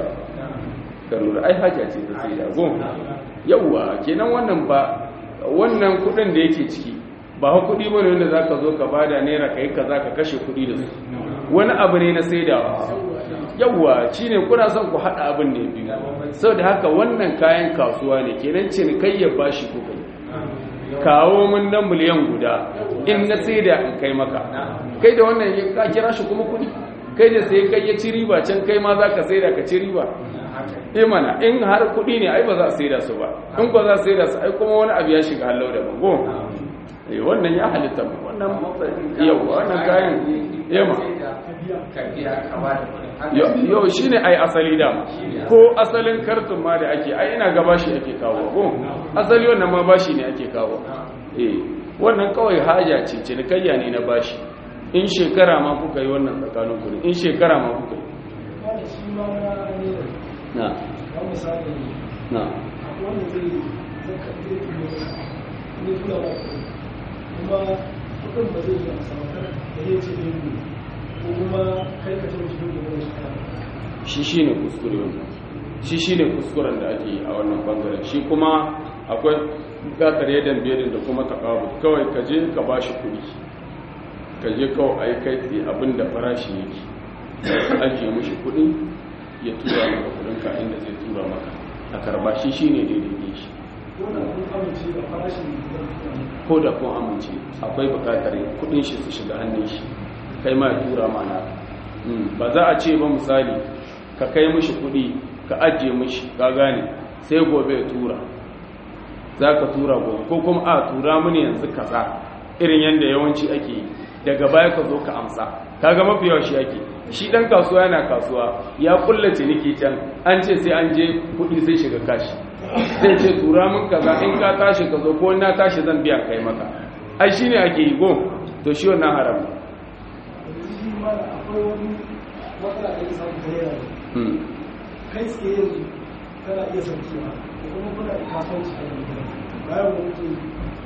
ka lura ai haja ce ta saida go yawwa kenan wannan ba wannan kudin da yake ciki ba ha kudi bane wanda zaka zo ka bada naira kai kaza ka kashe kudi da su wani abu ne na saidawa yawwa shine kuna son ku hada abin ne biyu saboda haka wannan kayan kasuwa ne kenan cinikayyar bashi ko kai kawo mun nan miliyan guda in na saida in kai maka kai da wannan ya- ka kira shi kuma kudi kai da sai kai ya ci riba can kai ma za ka saida ka ci riba eh mana in har kudi ne ai ba za a saida su ba in ba za a saida su ai kuma wani abu ya shiga hallau da bango eh wannan ya halitta mu wannan yau wannan kayan yamma ka biya ka ba da kuɗi haka Yo- yau shine ai asali da ko asalin kartun ma da ake ai ina ga bashi ake kawo ko asali wannan ma bashi ne ake kawo eh wannan kawai haja ce cinikayya ne na bashi in shekara ma kuka yi wannan tsakanin ku ne in shekara ma kuka yi wanda shi ma ne na ba misali na wanda zai zaka zai tuno ne tura ba kuma kudin ba zai yi a samakar da ya ce ne ko kuma kai ka taɓa cikin gobe shi kana shi shine kuskure wannan shi shine kuskuren da ake yi a wannan bangaren shi kuma akwai bukatar yadan biyadin da kuma takabu kawai ka je ka bashi kuɗi ka je kawai a yi kai tsaye abin da farashi yake ka ajiye mushi kuɗi ya tura maka kuɗin ka inda zai tura maka a karba shi shine daidai ne shi wannan kun amince da farashin da zai tura maka ko da kun amince akwai bukatar kuɗin shi su shiga hannun shi kai ma ya tura mana ba za a ce ba misali ka kai mishi kuɗi ka ajiye mishi ka gane sai gobe ya tura za ka tura gobe ko kuma a tura mini yanzu kaza irin yadda yawanci ake yi daga baya ka zo ka amsa kaga mafi yawa shi ake shi dan kasuwa yana kasuwa ya kulla ciniki can an ce sai an je kuɗi sai shiga kashi zai ce tura min kaza in ka tashi ka zo ko na tashi zan biya kai maka ai shine ake yi go to shi wannan haram ne yanzu shi ma da akwai wani matsala da ya samu ta yara Hmm. kai tsaye yanzu kana iya saukewa da kuma kuna da kasuwanci a yanzu bayan wani mutum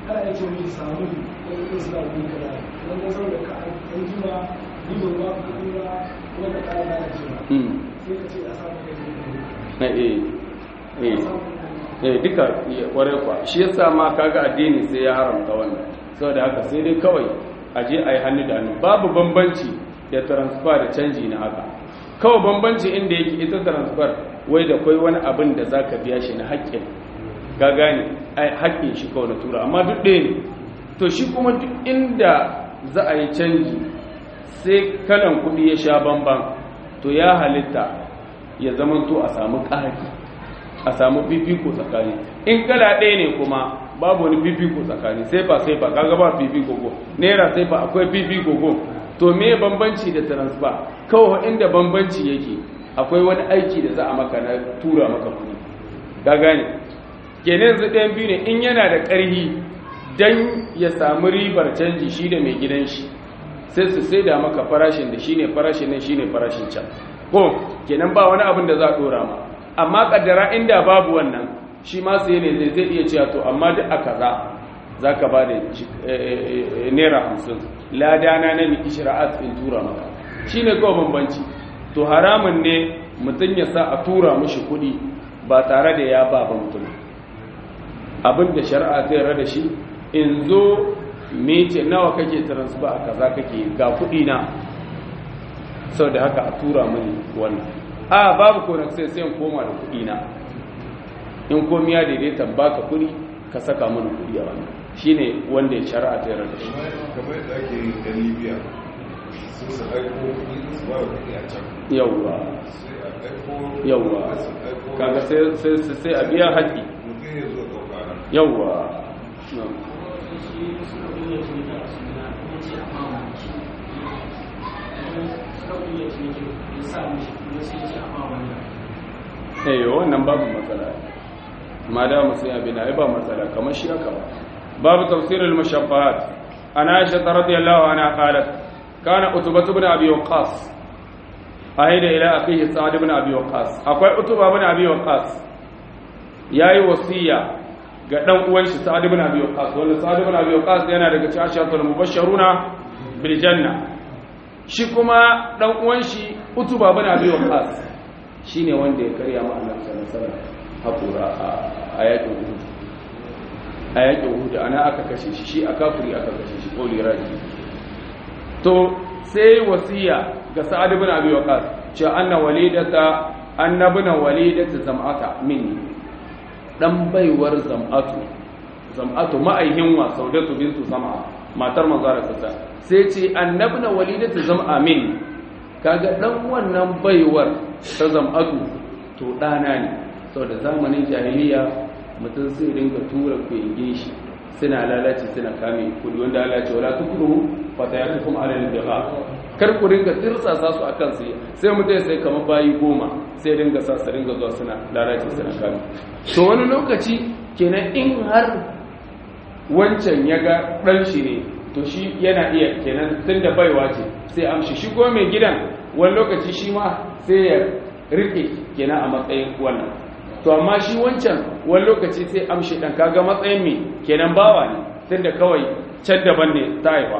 ana iya ce mishi samu wani ɗin suna wuri kaza wani ɗan saboda ka an jima ni ban ba ku kuɗi ba kuma ka ƙara lalacewa Mm. sai ka ce a samu kai ne na eh eh eh duka kware kwa shi yasa ma kaga addini sai ya haramta wannan saboda haka sai dai kawai a je a yi hannu da hannu babu bambanci da transfer da canji na haka kawai bambanci inda yake ita transfer wai da kwai wani abin da zaka biya shi na haƙƙin ga gane ai haƙƙin shi kawai na tura amma duk ɗaya ne to shi kuma duk inda za a yi canji sai kalan kuɗi ya sha bamban to ya halitta ya zamanto a samu ƙari a samu fifiko tsakani in kala ɗaya ne kuma babu wani fifiko tsakani sai ba sai ba kaga ba fifiko ko naira sai ba akwai fifiko ko to me bambanci da transfer kawai inda bambanci yake akwai wani aiki da za a maka na tura maka kuɗi ka gane kenan yanzu ɗayan biyu ne in yana da ƙarhi dan ya samu ribar canji shi da mai gidan shi sai su sai da maka farashin da shine farashin nan shine farashin can ko kenan ba wani abin da za a dora ma amma kaddara inda babu wannan shi ma sai ne zai iya cewa to amma duk a kaza zaka ba da naira hamsin ladana na miki shira'at in tura maka shine kawai bambanci to haramun ne mutum ya sa a tura mushi kuɗi ba tare da ya ba ba mutum abin da shari'a ta yarda da shi in zo mece nawa kake transfer a kaza kake ga kuɗi na sau da haka a tura mini wannan a babu ko sai sai in koma da kuɗi na in komi ya daidaita baka kuɗi ka saka mini kuɗi a wannan shine wanda ya shari'a ta yarda da shi kamar yadda ake yi da libya sun su aiko kuɗi su ba da kuɗi a can yawwa sai a aiko yawwa su aiko kaga sai sai sai a biya haƙi mutum ya zo ɗauka nan yawwa eh wannan babu matsala ma da mu sai abin ai ba matsala kamar shi aka ba babu tafsirul mushabbahat ana aisha radiyallahu anha qalat kana utbah ibn abi waqas ahida ila akhihi sa'd ibn abi waqas akwai utbah ibn abi waqas yayi wasiya ga dan uwan shi sa'd ibn abi waqas wanda sa'd ibn abi waqas yana daga cikin asharatul mubashshiruna bil janna shi kuma dan uwan shi utbah ibn abi waqas shine wanda ya karya ma Allah sallallahu alaihi wasallam hakura a yakin Uhud a yakin Uhud ana aka kashe shi shi a kafiri aka kashe shi koli raji to sai wasiya ga Sa'ad ibn Abi Waqqas cewa anna walidata annabuna walidata zam'ata minni dan baiwar zam'atu zam'atu ma'aihin wa saudatu bintu zam'a matar manzara sassa sai ce annabuna walidata zam'a minni kaga dan wannan baiwar ta zam'atu to dana ne saboda zamanin jahiliya mutum sai dinga tura kwenge shi suna lalace suna kame kudi wanda Allah ce wala tukuru fatayatukum ala al-bigha kar ku dinga tirsasa su akan sai sai mutum sai kamar bayi goma sai dinga sa su dinga zuwa suna lalace suna kame to wani lokaci kenan in har wancan ya ga dan shi ne to shi yana iya kenan tunda baiwa ce sai amshi shi ko mai gidan wani lokaci shi ma sai ya rike kenan a matsayin wannan to amma shi wancan wani lokaci sai amshi dan kaga matsayin me kenan bawa ne tunda kawai can daban ne ta haifa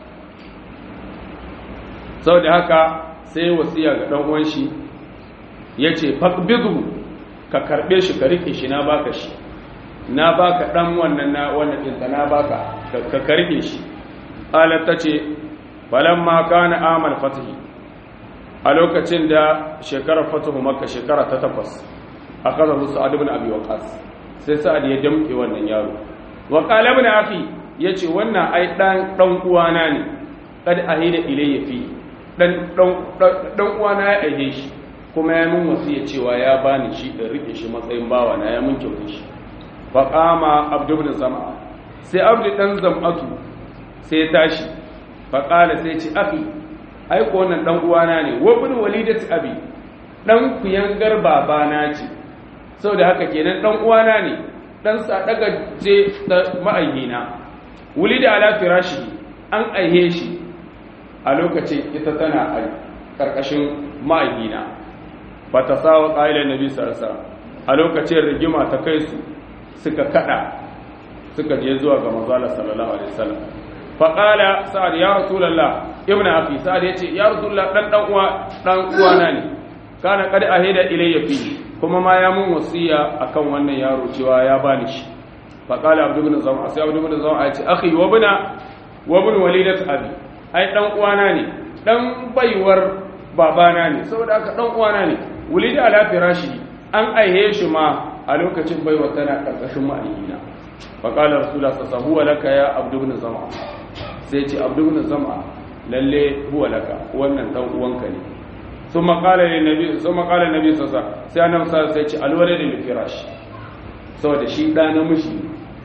saboda haka sai wasiya ga dan uwan shi yace faqbidu ka karbe shi ka rike shi na baka shi na baka dan wannan na wannan din na baka ka karbe shi alat tace falamma kana amal fatihi a lokacin da shekarar fatuhu makka shekara ta takwas a kasar su sa'ad ibn abi waqas sai sa'ad ya damke wannan yaro wa qala ibn akhi yace wannan ai dan dan uwana ne kad ahida ilayya fi dan dan dan uwana ya aike shi kuma ya min wasiya cewa ya bani shi da rike shi matsayin bawa na ya min kyautar shi fa qama abdu ibn zam'a sai abdu dan zam'atu sai ya tashi fa qala sai ya ce akhi ai ko wannan dan uwana ne wa ibn walidati abi dan kuyangar babana ce saboda haka kenan dan uwana ne dan sa daga je da ma'aihina wulida ala firashi an aihe shi a lokacin ita tana a karkashin ma'aihina ba ta sawa ƙa'ilar nabi sarasa a lokacin rigima ta kai su suka kada suka je zuwa ga manzo Allah sallallahu alaihi wasallam fa qala sa'ad ya rasulullah ibnu akhi sa'ad yace ya rasulullah dan dan uwa dan uwana ne kana qad ahida ilayya fi kuma ma ya mun wasiya akan wannan yaro cewa ya bani shi fa qala abdu ibn zam'a sai abdu ibn zam'a yace akhi wa bina wa ibn walidat abi ai dan uwana ne dan baiwar babana ne saboda haka dan uwana ne wulida ala firashi an aihe shi ma a lokacin baiwa tana karkashin ma'aikina fa qala rasulullah sallallahu huwa laka ya abdu ibn zam'a sai ce abdu ibn zam'a lalle huwa laka wannan dan uwanka ne ثم قال للنبي ثم قال النبي صلى الله عليه وسلم sai annabi sallallahu alaihi wasallam alwalad lil firash saboda shi da namiji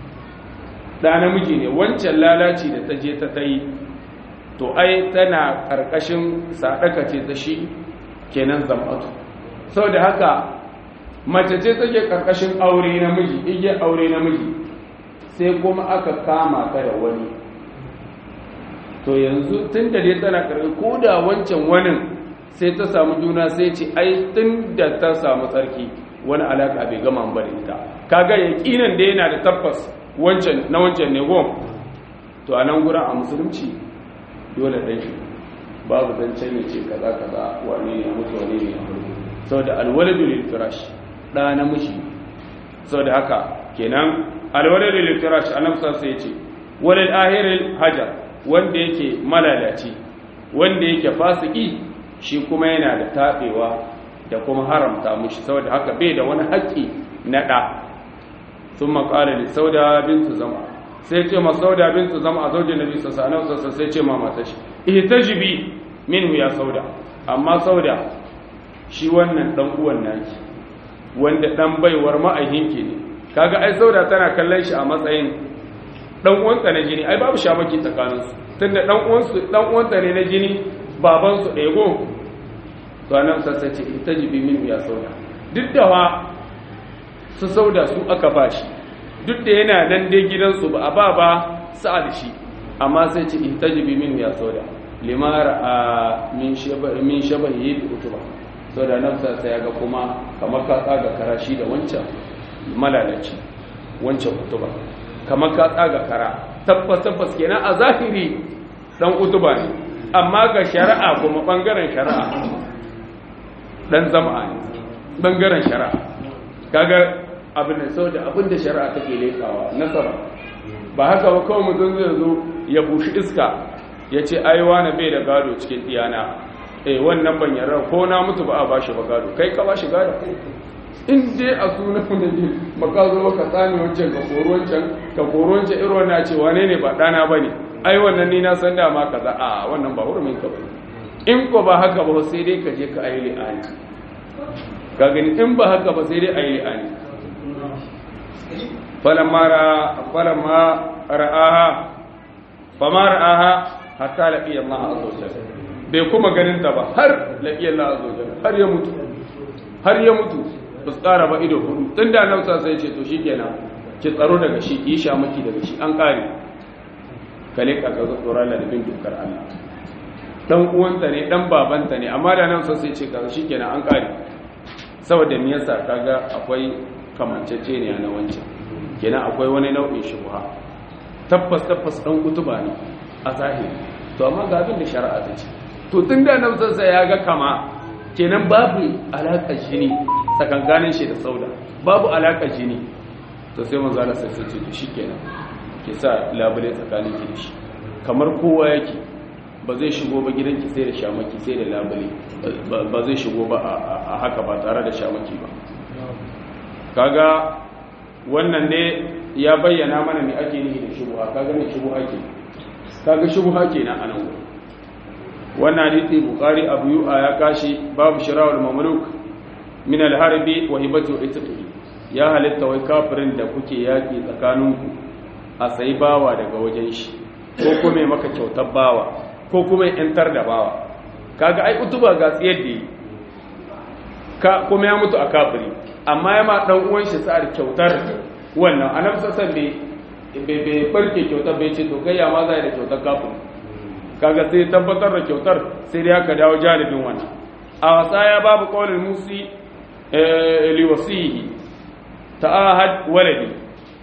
da namiji ne wancan lalaci da ta je ta tayi to ai tana karkashin sadaka ce ta shi kenan zamatu saboda haka mace ce take karkashin aure namiji igiyar aure namiji sai kuma aka kama ta da wani to yanzu tun da dai tana karkashin ko da wancan wani sai ta samu juna sai ce ai tun da ta samu tsarki wani alaka bai gama ba da ita kaga yaqinan da yana da tabbas wancan na wancan ne gom to a nan gurin a musulunci dole dan shi babu dan can ya ce kaza kaza wane ne mutu wane ne ya mutu saboda alwaladu lil firash da namiji saboda haka kenan alwaladu lil firash annabi sai ya ce walil ahiril hajar wanda yake malalaci wanda yake fasiki shi kuma yana da taɓewa da kuma haramta mushi saboda haka bai da wani haƙƙi na ɗa sun maƙala da sauda bintu zama sai ce ma sauda bintu zama a zaujin nabi sassa a sassa sai ce ma mata shi ita jibi min ya sauda amma sauda shi wannan ɗan uwan naki wanda ɗan baiwar ma'aihinki ne kaga ai sauda tana kallon shi a matsayin ɗan uwanta na jini ai babu shamaki tsakaninsu tunda ɗan uwanta ne na jini babansu ɗaya go to nan sassa ce ita jibi min ya sauda duk da wa su sauda su aka ba shi duk da yana nan dai gidansu ba a ba ba sa'a da shi amma sai ce ita jibi min ya sauda limara a min shabahi bi utuba sau da nan sassa ya ga kuma kamar ka tsaga kara shi da wancan malalaci wancan utuba kamar ka tsaga kara tabbas tabbas kenan a zahiri dan utuba ne amma ga shari'a kuma bangaren shari'a dan zama ne bangaren shari'a kaga abin da saboda abin da shari'a take lekawa nasara ba haka ba kawai mutum zai zo ya bushi iska ya ce ai wani bai da gado cikin diyana eh wannan ban yarda ko na mutu ba a bashi ba gado kai ka bashi gado in dai a sunan da ne maka zo maka tsani wancan ka koro wancan ka koro wancan irin wannan ce wane ne ba dana bane ai wannan ni na san dama kaza a wannan ba hurumin ka bane in ko ba haka ba sai dai ka je ka ayi li'ani ka gani in ba haka ba sai dai ayi li'ani falamma ra falamma ra'aha fama ra'aha hatta laqiya Allah azza wajalla bai kuma ganin ta ba har laqiya Allah azza wajalla har ya mutu har ya mutu ba su ƙara ba ido hudu tun da nan sai ce to shikenan ki tsaro daga shi ki sha maki daga shi an ƙare kale ka ga tsoron ladabin dukkan Allah dan uwanta ne dan babanta ne amma da nan sai ce kaza shikenan an kare saboda me yasa kaga akwai kamanceceniya na wancan kenan akwai wani nau'in shubha tabbas tabbas dan kutuba ne a zahiri to amma ga abin da shari'a ta ce to tun da nan sai ya ga kama kenan babu alaƙar jini tsakankanin shi da sauda babu alaƙar jini to sai manzo Allah sai ce to shikenan ke sa labule tsakanin ki da shi kamar kowa yake ba zai shigo ba gidanki sai da shamaki sai da labule ba zai shigo ba a haka ba tare da shamaki ba kaga wannan ne ya bayyana mana me ake nihi da shubuha kaga ne shubuha ke kaga shubuha kenan anan gurin wannan hadisi bukhari abu yu'a ya kashi babu shirawul mamluk min al-harbi wa hibatu itqi ya halitta wai kafirin da kuke yaki tsakaninku a sai bawa daga wajen shi ko kuma maka kyautar bawa ko kuma yantar da bawa kaga ai utuba ga tsiyar da yi ka kuma ya mutu a kafiri amma ya ma dan uwan shi sa'ar kyautar wannan annabi sassan bai bai barke kyautar bai ce to kai ya ma zai da kyautar kafiri kaga sai tabbatar da kyautar sai dai aka dawo jalibin wannan a wasa ya babu qaulul musi li wasihi ta'ahad waladi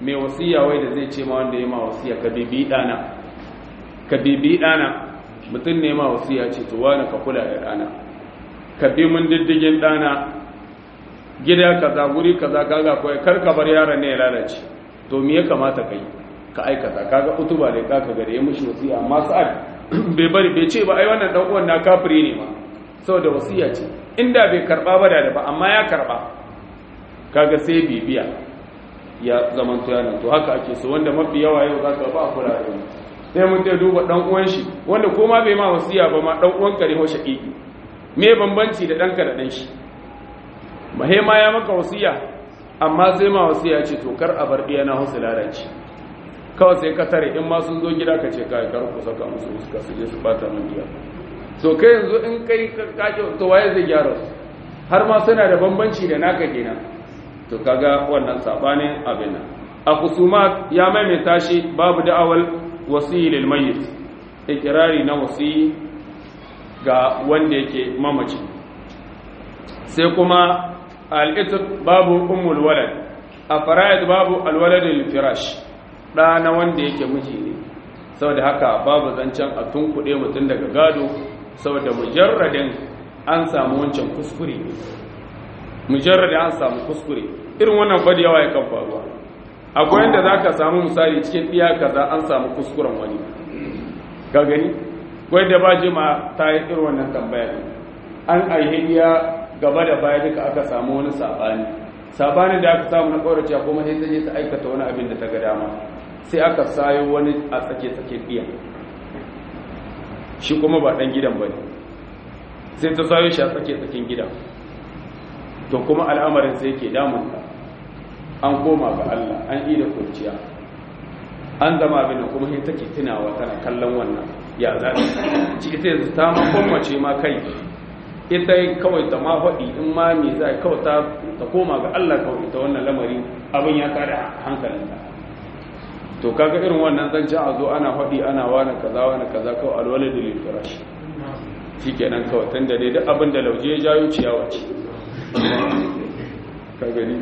mai wasiya wai da zai ce ma wanda ya ma wasiya ka bibi dana ka bibi dana mutum ne ma wasiya ce to wani ka kula da dana ka bi mun diddigin dana gida kaza guri kaza kaga koyi kar ka bar yaron ne ya lalace to me ya kamata kai ka aikata kaga utuba da kaka gare ya mushi wasiya amma sa'ad bai bari bai ce ba ai wannan dan uwan na kafiri ne ma saboda wasiya ce inda bai karba ba da ba amma ya karba kaga sai bibiya ya zaman to yana to haka ake so wanda mafi yawa yau zaka ba kula da wani sai mun dai duba dan uwan shi wanda ko ma bai ma wasiya ba ma dan uwan ka ne ho shaqiqi me bambanci da danka da dan shi mahema ya maka wasiya amma sai ma wasiya ce to kar a bar na husu lalace kawai sai ka tare in ma sun zo gida ka ce kai kar ku saka musu suka su je su bata mun giya so kai yanzu in kai ka to waye zai gyara su har ma suna da bambanci da naka kenan to kaga wannan sabanin abin nan a kusumat ya maimaita shi babu da'awal wasiyi lil mayyit ikrari na wasiyi ga wanda yake mamaci sai kuma al-itq babu ummul walad a fara'id babu al-walad firash da na wanda yake miji ne saboda haka babu zancen a tunkuɗe mutum daga gado saboda mujarradin an samu wancan kuskure mujarradin an samu kuskure irin wannan fadi yawa ya kan faruwa akwai yadda za ka samu misali cikin ɗiya kaza an samu kuskuren wani ka gani kwai da ba jima ta yi irin wannan tambaya an aihiya gaba da baya duka aka samu wani saɓani saɓanin da aka samu na ƙaurace kuma sai ta je ta aikata wani abin da ta ga dama sai aka sayo wani a tsake-tsake ɗiya shi kuma ba ɗan gidan ba ne sai ta sayo shi a tsake-tsaken gidan to kuma al'amarin sai ke damunta an koma ga Allah an yi da kurciya an zama abin da kuma take tunawa tana kallon wannan ya zaɓi ci ita yanzu ta mace ma kai ita kawai ta ma faɗi in ma me za kawai ta koma ga Allah kawai ta wannan lamari abin ya kada hankalinta to kaga irin wannan zancen a zo ana faɗi ana wani kaza wani kaza kawai alwala da lilfirashi shi kenan kawai tun da dai duk abin da lauje ya jayo ciyawa ce ka gani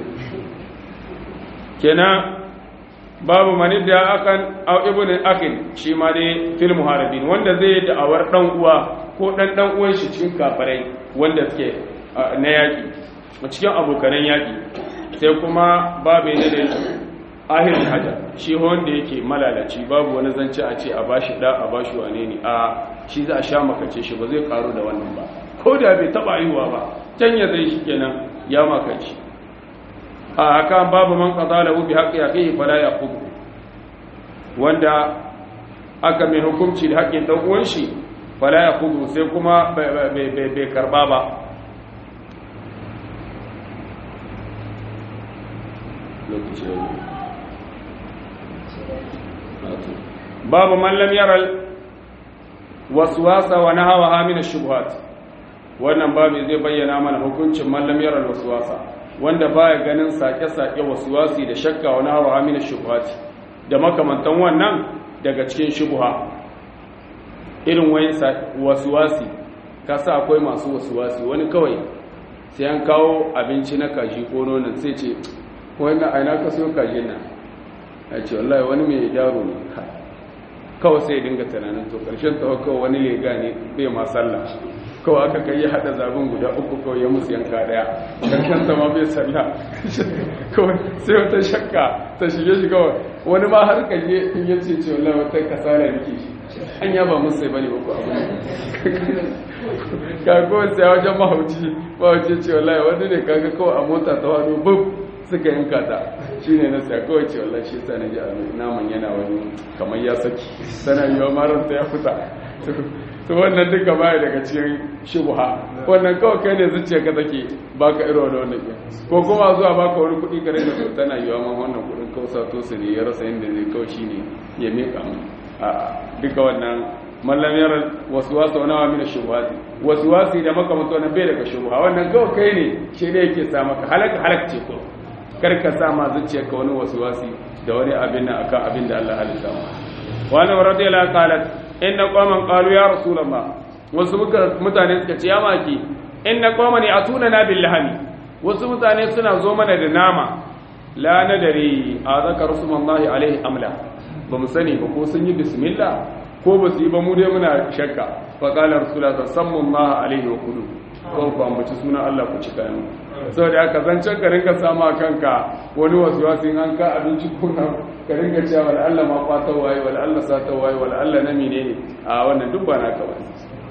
kenan babu mani da akan au ibn akin shi ma dai fil muharibin wanda zai da'awar dan uwa ko dan dan uwan shi cikin kafirai wanda suke na yaki cikin abokanan yaki sai kuma babu ne da ahirin haja shi wanda yake malalaci babu wani zance a ce a bashi da a bashi wane ne a shi za a sha makace shi ba zai karu da wannan ba ko da bai taba yiwa ba can ya zai shi kenan ya makaci a haka babu man qada lahu bi haqqi akhihi fala yaqub wanda aka mai hukunci da haƙƙin dan uwan shi fala yaqub sai kuma bai karba ba lokaci babu man lam yara waswasa wa nahawa min ash-shubuhat wannan babu zai bayyana mana hukuncin man lam yara waswasa wanda baya ganin sake-sake waswasi da shakka wa nahawa min ash-shubuhat da makamantan wannan daga cikin shubha irin wayin waswasi kasa akwai masu waswasi wani kawai sai an kawo abinci na kaji ko nonon sai ce wannan aina ka so kajin nan ya ce wallahi wani mai yaro ne kawai sai dinga tunanin to karshen ta kawai wani lega ne bai ma sallah kawai aka kai ya hada zabin guda uku kawai ya musu yanka daya karshen ta ma bai sallah kawai sai wata shakka ta shige shi kawai wani ma har kaje in ya ce ce wallahi wata kasala nake shi an ya ba musu sai bane ba ko abu ka kawai sai wajen mahauci mahauci ce wallahi wani ne kaga kawai a mota ta wani bub suka yanka ta shi ne na siya kawai ce wallah shi sa na ji naman yana wani kamar ya saki sana yiwa maranta ya fita to wannan duka baya daga cikin shubha wannan kawai kai ne zuciya ka take baka irin wani wannan ko kuma zuwa baka wani kuɗi kare da to tana yiwa ma wannan kuɗin kawai sa to su ne ya rasa inda zai kawai shi ne ya miƙa mu a duka wannan mallam yara wasu wasu wani wa mina shubhati wasu wasu da makamanta wannan bai daga shubha wannan kawai kai ne shi ne yake sa maka halaka halakce ko karka sa ma zuciyarka wani wasi da wani abin nan akan abin da Allah halitta ma wani radiyallahu qalat inna qauman qalu ya rasulullah wasu mutane suka ce ya maki inna qauman yatuna na bil lahmi wasu mutane suna zo mana da nama la nadari a zaka rasulullahi alaihi amla ba mu sani ba ko sun yi bismillah ko ba su yi ba mu dai muna shakka fa qala rasulullah sallallahu alaihi wa kudu ko ku ambaci sunan Allah ku cika mu saboda haka zancen ka rinka sama kanka wani wasu wasu in an ka abinci kuna ka rinka cewa wal Allah ma fata waye wal Allah sata waye wal Allah na menene a wannan duk ba naka ba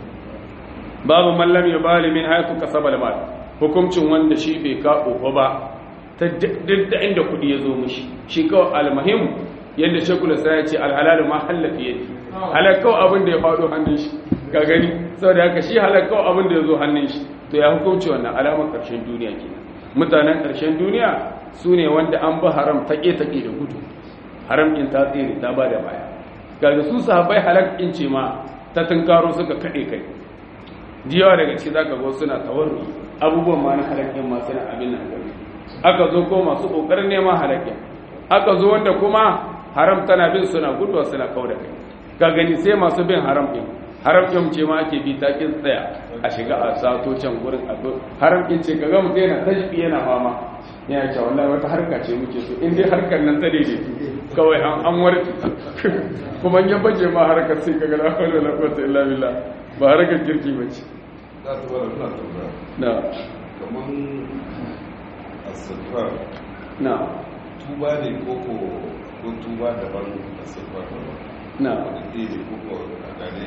babu mallam ya bali min haythu kasaba al mal hukuncin wanda shi bai ka ofa ba ta duk da inda kudi ya zo mishi shi kawai almuhim yadda shekula sai ya ce alhalalu ma hallafi yadi halakau abin da ya faɗo hannun shi ka gani saboda haka shi halakau abin da ya zo hannun shi to ya hukunci wannan alamar ƙarshen duniya kenan mutanen ƙarshen duniya su ne wanda an ba haram taƙe-taƙe da gudu haram in ta tsere ta ba da baya ga su sahabbai halak in ce ma ta tunkaro suka kaɗe kai jiyawa daga ciki zaka ga suna tawarru abubuwan ma na halakin ma suna abin nan gari aka zo ko masu kokarin neman halakin aka zo wanda kuma haram tana bin suna guduwa suna kauda kai ka gani sai masu bin haram din haram din ce ma ake bi ta kin tsaya a shiga a sato can gurin a haram din ce kaga mutum yana tajbi yana fama yana cewa wallahi wata harka ce muke so in dai harkar nan ta daidai kawai an an warke kuma in ya baje ma harkar sai kaga la hawla wala quwwata illa billah ba harkar kirki bace za ta bada suna tambaya na kamar asirfar na tuba ne koko ko tuba daban asirfar daban na wani ɗaya ne koko a gane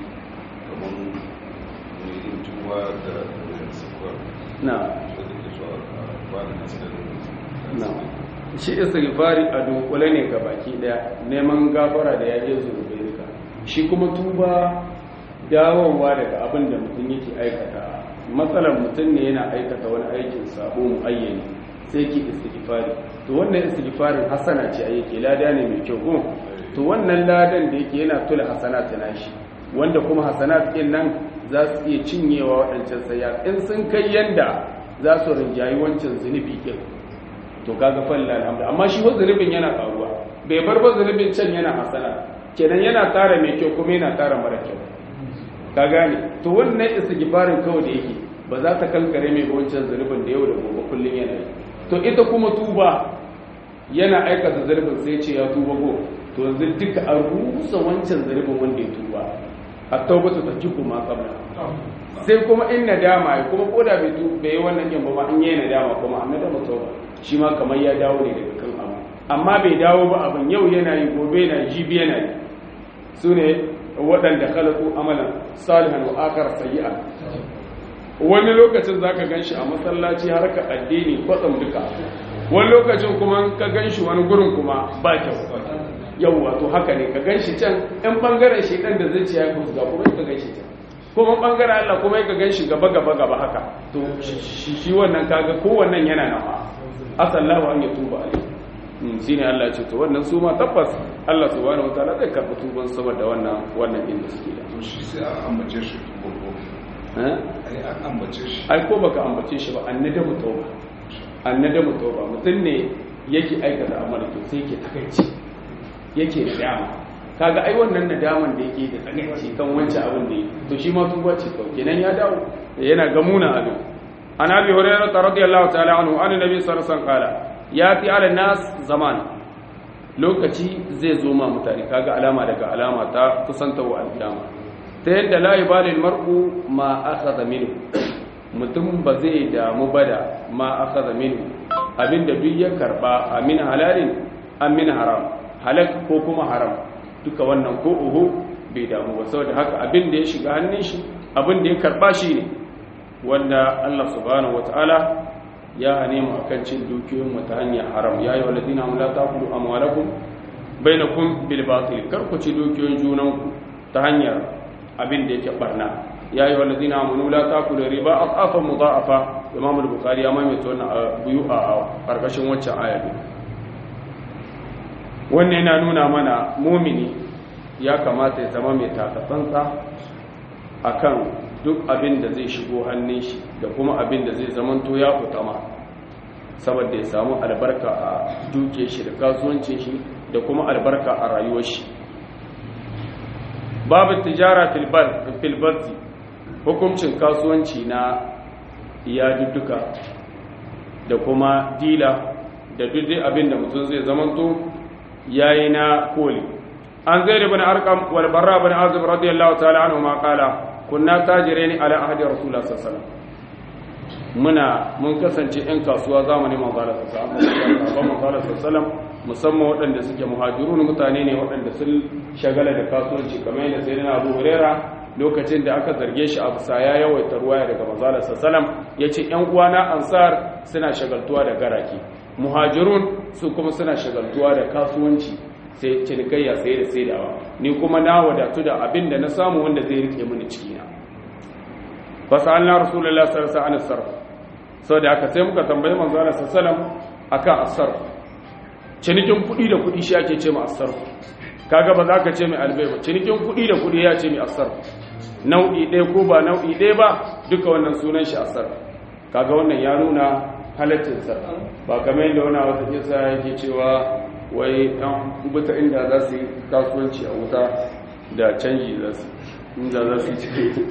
kamar mai yin tuba da asirfar na wanda ke so a ba da nasarar na shi istighfari a dunkule ne ga baki daya neman gafara da yaje zunubai duka shi kuma tuba dawowa daga abin da mutum yake aikata matsalar mutum ne yana aikata wani aikin sabo muayyani sai ki istighfari to wannan istighfarin hasana ce a yake lada ne mai kyau ko to wannan ladan da yake yana tula hasanat nashi wanda kuma hasanat din nan za su iya cinyewa waɗancan sayya in sun kai yanda za su rinjayi wancan zunubi kin to kaga falla alhamdu amma shi wa zunubin yana karuwa bai bar ba zunubin can yana hasana kenan yana tara mai kyau kuma yana tara mara kyau ka gane to wannan istighfarin kawai da yake ba za ta kankare mai wancan zunubin da yau da gobe kullun yana yi to ita kuma tuba yana aikata zunubin sai ce ya tuba go to yanzu duka a rusa wancan zunubin wanda ya tuba a taubatu ta jiku ma kabla sai kuma in nadama ya kuma koda bai tu bai yi wannan yin ba ma in yi nadama kuma an nadama tauba shi ma kamar ya dawo ne daga kan abu amma bai dawo ba abin yau yana yi gobe yana yi jibi yana yi su ne waɗanda khalaqu amalan salihan wa akhar sayyi'an wani lokacin zaka ganshi a masallaci har ka addini kwatsam duka wani lokacin kuma ka ganshi wani gurin kuma ba kyau yawwa to haka ne ka ganshi can ɗan bangaren shedan da zai ci ya kusa kuma ka ganshi can kuma bangaren Allah kuma ka ganshi gaba gaba gaba haka to shi wannan kaga kowannan yana nawa asallahu an yatuba alaihi shine Allah ya ce to wannan su ma tabbas Allah subhanahu wataala zai karɓi tuban saboda wannan wannan inda suke da to shi sai an ambace shi tuba eh ai an ambace shi ai ko baka ambace shi ba annadamu tauba annadamu tauba mutum ne yake aikata amara to sai yake takaici yake nadama kaga ai wannan nadaman da yake da takaici kan wancan abin da yake to shi ma tuba ce kawai kenan ya dawo yana gamuna abin an abi hurairah radiyallahu ta'ala anhu an nabi sallallahu alaihi wasallam qala yati ala nas zaman lokaci zai zo ma mutane kaga alama daga alama ta kusantawa alkiyama ta yadda la yubalil mar'u ma akhadha minhu mutum ba zai damu ba da ma akhadha minhu abinda duk ya karba amin halalin amin haram halak ko kuma haram duka wannan ko uhu bai damu ba saboda haka abinda ya shiga hannun shi abinda ya karba shi ne wanda Allah subhanahu wataala ya hane mu akan cin dukiyoyin mu ta hanyar haram ya yi waladina la taqulu amwalakum bainakum bil batil kar ku ci dukiyoyin junanku ta hanyar abin da yake barna ya yi waladina amanu la taqulu riba aqafa mudha'afa imam al-bukhari ya maimaita wannan buyu a karkashin waccan aya wannan yana nuna mana mumini ya kamata ya zama mai takatsantsa akan duk abin da zai shigo hannun shi da kuma abin da zai zamanto ya kutama saboda ya samu albarka a duke shi da kasuwancin shi da kuma albarka a rayuwar shi babu tijara filbarzi hukuncin kasuwanci na iyadudduka da kuma dila da duk dai abin da mutum zai zamanto yayi na koli an zai ibn arqam wal barra ibn azib radiyallahu ta'ala anhu ma qala kunna tajiraini ala ahdi rasulullah sallallahu alaihi wasallam muna mun kasance 'yan kasuwa zamanin manzala sallallahu musamman waɗanda suke muhajirun mutane ne waɗanda sun shagala da kasuwanci kamar yadda sai na abu hurera lokacin da aka zarge shi a bisa ya yawaita ruwaya daga manzala sallallahu ya ce 'yan uwana ansar suna shagaltuwa da garaki muhajirun su kuma suna shagaltuwa da kasuwanci sai cinikayya sai da saidawa ni kuma na wadatu da abin da na samu wanda zai rike mini cikina fasalna rasulullah sallallahu alaihi wasallam sau da aka sai muka tambayi manzo Allah sallallahu akan asar cinikin kudi da kudi shi ake ce ma asar kaga ba za ka ce mai albai ba cinikin kudi da kudi ya ce mai asar nau'i ɗaya ko ba nau'i ɗaya ba duka wannan sunan shi asar kaga wannan ya nuna halaccin sa ba kamar yadda wani wata kisa yake cewa wai ɗan buta inda za su yi kasuwanci a wuta da canji za su inda za su cike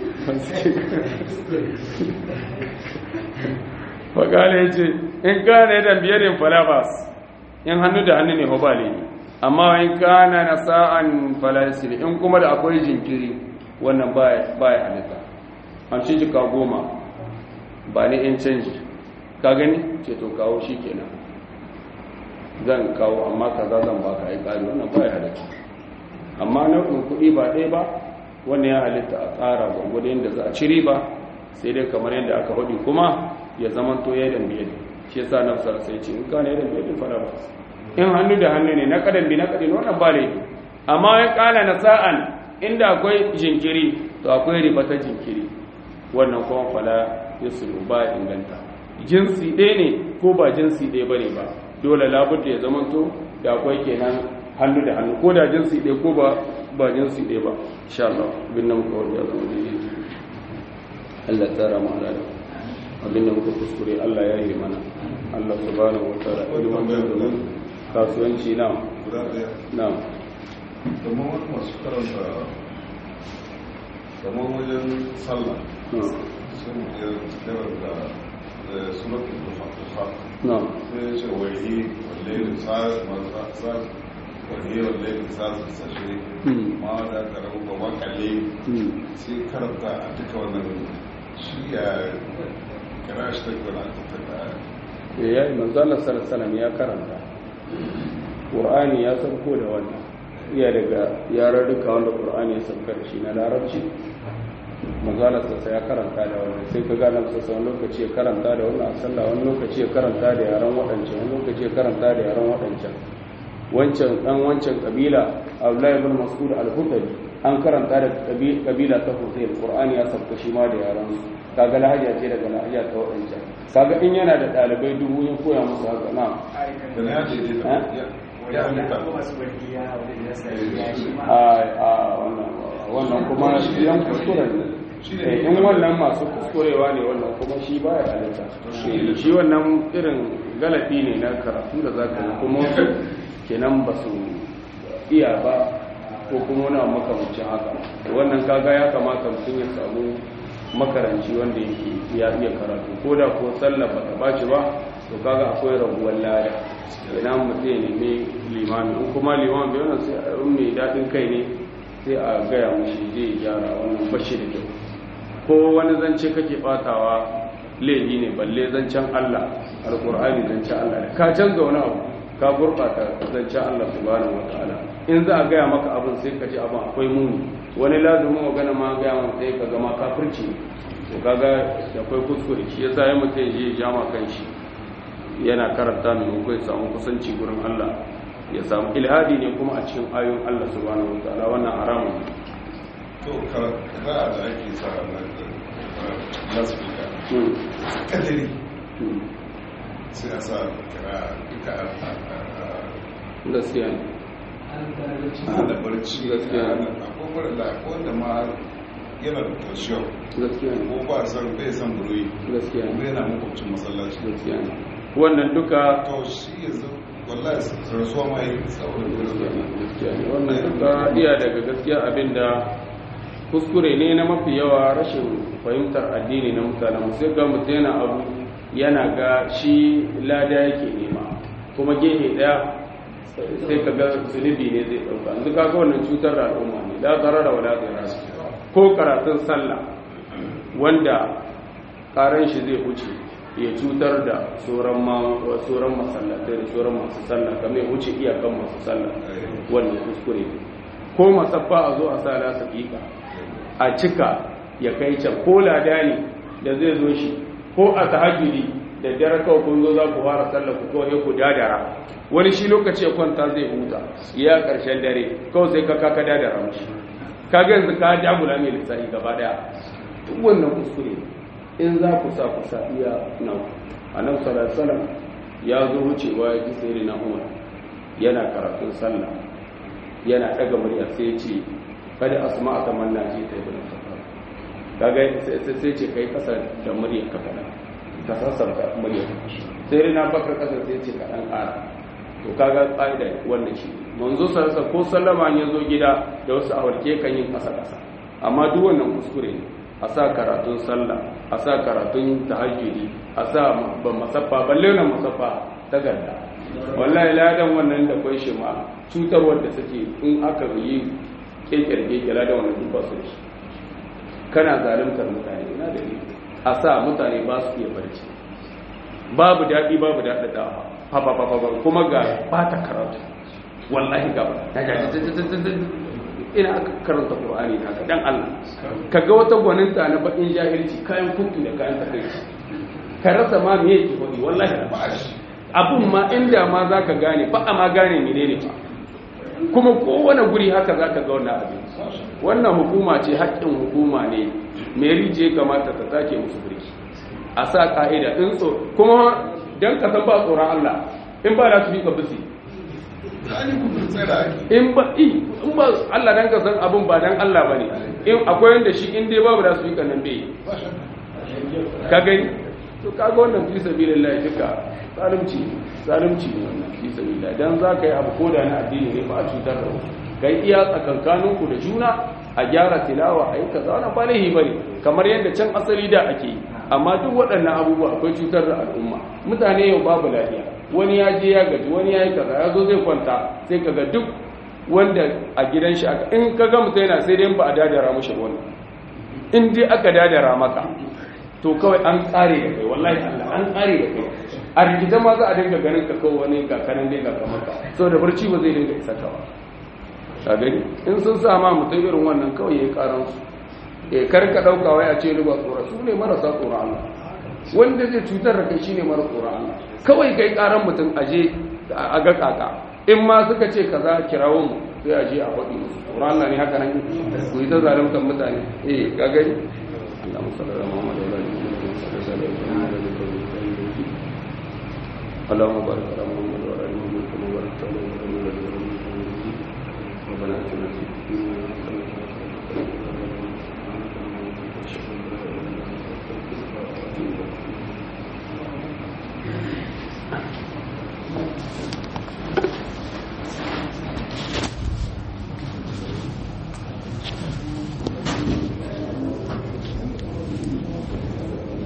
faƙala ya ce in gane da biyarin falabas in hannu da hannu ne hobale ne amma in kana na sa'an falasili in kuma da akwai jinkiri wannan baya halitta an ci jika goma ba ni in canji ka gani ce to kawo shi kenan zan kawo amma kaza zan baka ai kari wannan baya halitta amma nau'in kuɗi ba ɗaya ba wannan ya halitta a tsara gwangwado yadda za a ci riba sai dai kamar yadda aka faɗi kuma ya zama to ya dan biye shi yasa nafsar sai ce in kana ya dan biye fara ba in hannu da hannu ne na kadan bi na kadin wannan ba ne amma ya kala na sa'an inda akwai jinkiri to akwai riba ta jinkiri wannan kuma fala yusulu ba inganta jinsi ɗaya ne ko ba jinsi ɗaya bane ba dole labudda ya zama to da akwai kenan hannu da hannu ko da jinsi ɗaya ko ba ba jinsi ɗaya ba insha Allah bin nan kawai ya zama daidai Allah tsara mu halala abinda muka kuskure Allah ya yi mana Allah subhanahu wa ta'ala ilimin da domin kasuwanci na guda ɗaya na kamar wani masu karanta kamar wajen sallah sun iya karanta suratun duha na sai ya ce wahi wallahi sa'ad sa'ad wahi wallahi sa'ad sashe ma da ka rabu ba wakalle sai karanta a duka wannan shi ya kira shi ta gwana ta ta ya yi manzala salasalam ya karanta ƙur'ani ya sauko da wannan iya daga yararruka wanda ƙur'ani ya sauka da shi na larabci manzala sassa ya karanta da wannan sai ka gane sassa wani lokaci ya karanta da wannan a sallah wani lokaci ya karanta da yaran waɗancan wani lokaci ya karanta da yaran waɗancan wancan ɗan wancan ƙabila abdullahi ibn mas'ud al-hudari an karanta da ƙabila ta hussein ƙur'ani ya sauka shi ma da yaran su kaga lahaja ce daga lahaja ta waɗancan kaga in yana da ɗalibai dubu ya koya musu haka na da na yaje ne Eh? ya halitta a wannan wannan kuma yan kuskure ne Eh, in wannan masu kuskurewa ne wannan kuma shi baya halitta Eh, shi wannan irin galabi ne na karatu da za ka yi kuma wasu kenan ba su iya ba ko kuma wani abu makamancin haka wannan kaga ya kamata mutum ya samu makaranci wanda yake ya iya karatu ko da ko sallah ba ta baci ba to kaga akwai rabuwar lada ina mutum ya nemi limami in kuma limami bai wannan sai a yi mai daɗin kai ne sai a gaya mushi zai gyara wannan bashi da kyau ko wani zance kake batawa laifi ne balle zancen Allah alqur'ani zancen Allah ne ka canza wani abu ka gurbata zancen Allah subhanahu wataala in za a gaya maka abin sai ka ji abin akwai muni wani lazumin magana ma gaya maka sai ka gama kafirci ne to kaga da akwai kuskure shi yasa ya mutum ya je ya jama kanshi yana karanta mai ya samu kusanci gurin Allah ya samu ilhadi ne kuma a cikin ayoyin Allah subhanahu wataala wannan haramun ne to karanta da ake sa na lasfika Hmm. kadari Hmm. sai a sa kira duka a gaskiya ne hana barci Gaskiya. akwai mara da akwai wanda ma yana da tension gaskiya ne ko ba san bai san buruyi gaskiya kuma ne yana makwabcin masallaci gaskiya ne wannan duka to shi yanzu wallahi rasuwa ma yi tsawon gaskiya ne gaskiya ne wannan duka iya daga gaskiya abinda kuskure ne na mafi yawa rashin fahimtar addini na mutanen mu sai ga mutum yana abu yana ga shi lada yake nema kuma gehe daya sai ka ga zunubi ne zai dauka yanzu kaga wannan cutar da al'umma ne la zarara wala dirara ko karatun sallah wanda karan shi zai huce ya cutar da sauran sauran masallatai da sauran masu sallah kamar ya wuce iyakan masu sallah wannan kuskure ko masaffa a zo a sa lasa fika a cika ya kai can ko ladani da zai zo shi ko a tahajjudi da dare kawai kun zo za ku fara sallah ku kawai ku dadara wani shi lokaci ya kwanta zai huta ya karshen dare kawai sai ka kaka dadara mishi kaga yanzu ka jagula mai lissafi gaba daya duk wannan kuskure in za ku sa ku sa iya nan annabi sallallahu alaihi wasallam ya zo wucewa ya ji sai na umar yana karatun sallah yana daga murya sai ya ce kada asma ta manna ji ta ibn khattab kaga sai ce kai kasa da murya ka fada ka sassarta murya sai na bakar kasa sai ce ka dan ƙara to kaga ƙa'ida wannan shi manzo sarsa ko sallama ya zo gida da wasu awarke kan yin kasa kasa amma duk wannan kuskure ne a sa karatun sallah a sa karatun tahajjudi a sa ban masaffa balle na masaffa ta ganda wallahi ladan wannan da kwai shi ma cutarwar da suke in aka yi kekere kekere da wannan duk ba su shi kana zalimtar mutane ina da ni a sa mutane ba su iya barci babu daɗi babu daɗaɗawa fafafafafa kuma ga ba ta karatu wallahi ga ina aka karanta ƙur'ani haka dan Allah ka ga wata gwaninta na baƙin jahilci kayan kuntu da kayan takaici ka rasa ma me yake faɗi wallahi abun ma inda ma za ka gane ba a ma gane menene ba kuma kowane guri haka za ka ga wannan abin wannan hukuma ce haƙƙin hukuma ne mai rije kamata ta take musu birki a sa ka'ida in so kuma don ka san ba tsoron Allah in ba da su fi ka bisi in ba in ba Allah dan ka san abin ba dan Allah bane in akwai wanda shi in dai babu da su fi ka nan bai ka gani to kaga wannan fi sabilillah duka zalunci zalunci ne wannan fi sabilillah dan za ka yi abu ko da na addini ne ba a cutar da wasu kai iya tsakankaninku da juna a gyara tilawa a yi kaza wannan ba laihi bane kamar yadda can asali da ake yi amma duk waɗannan abubuwa akwai cutar da al'umma mutane yau babu lafiya wani ya je ya gaji wani ya yi kaza ya zo zai kwanta sai kaga duk wanda a gidan shi aka in ka ga mutum yana sai dai ba a dadara mushi wani in dai aka dadara maka to kawai an tsare da kai wallahi Allah an tsare da kai a rikita ma za a dinga ganin ka kawai wani ga kanan dai ga kamar ka saboda barci ba zai dinga isa ka ba ka gani in sun sa ma mutum irin wannan kawai yayi karan su eh kar ka dauka wai a ce riba tsora su ne marasa tsoron Allah wanda zai cutar da kai shine mara tsoron Allah kawai kai karan mutum aje a ga kaka in ma suka ce kaza kirawo mu sai aje a faɗi musu tsoron Allah ne haka nan ku yi ta zaluntar mutane eh ka gani اللهم صل على محمد وعلى ال محمد اللهم بارك على محمد وعلى ال محمد كما باركت على ابراهيم وعلى ال ابراهيم ربنا اتنا في الدنيا حسنه وفي الاخره حسنه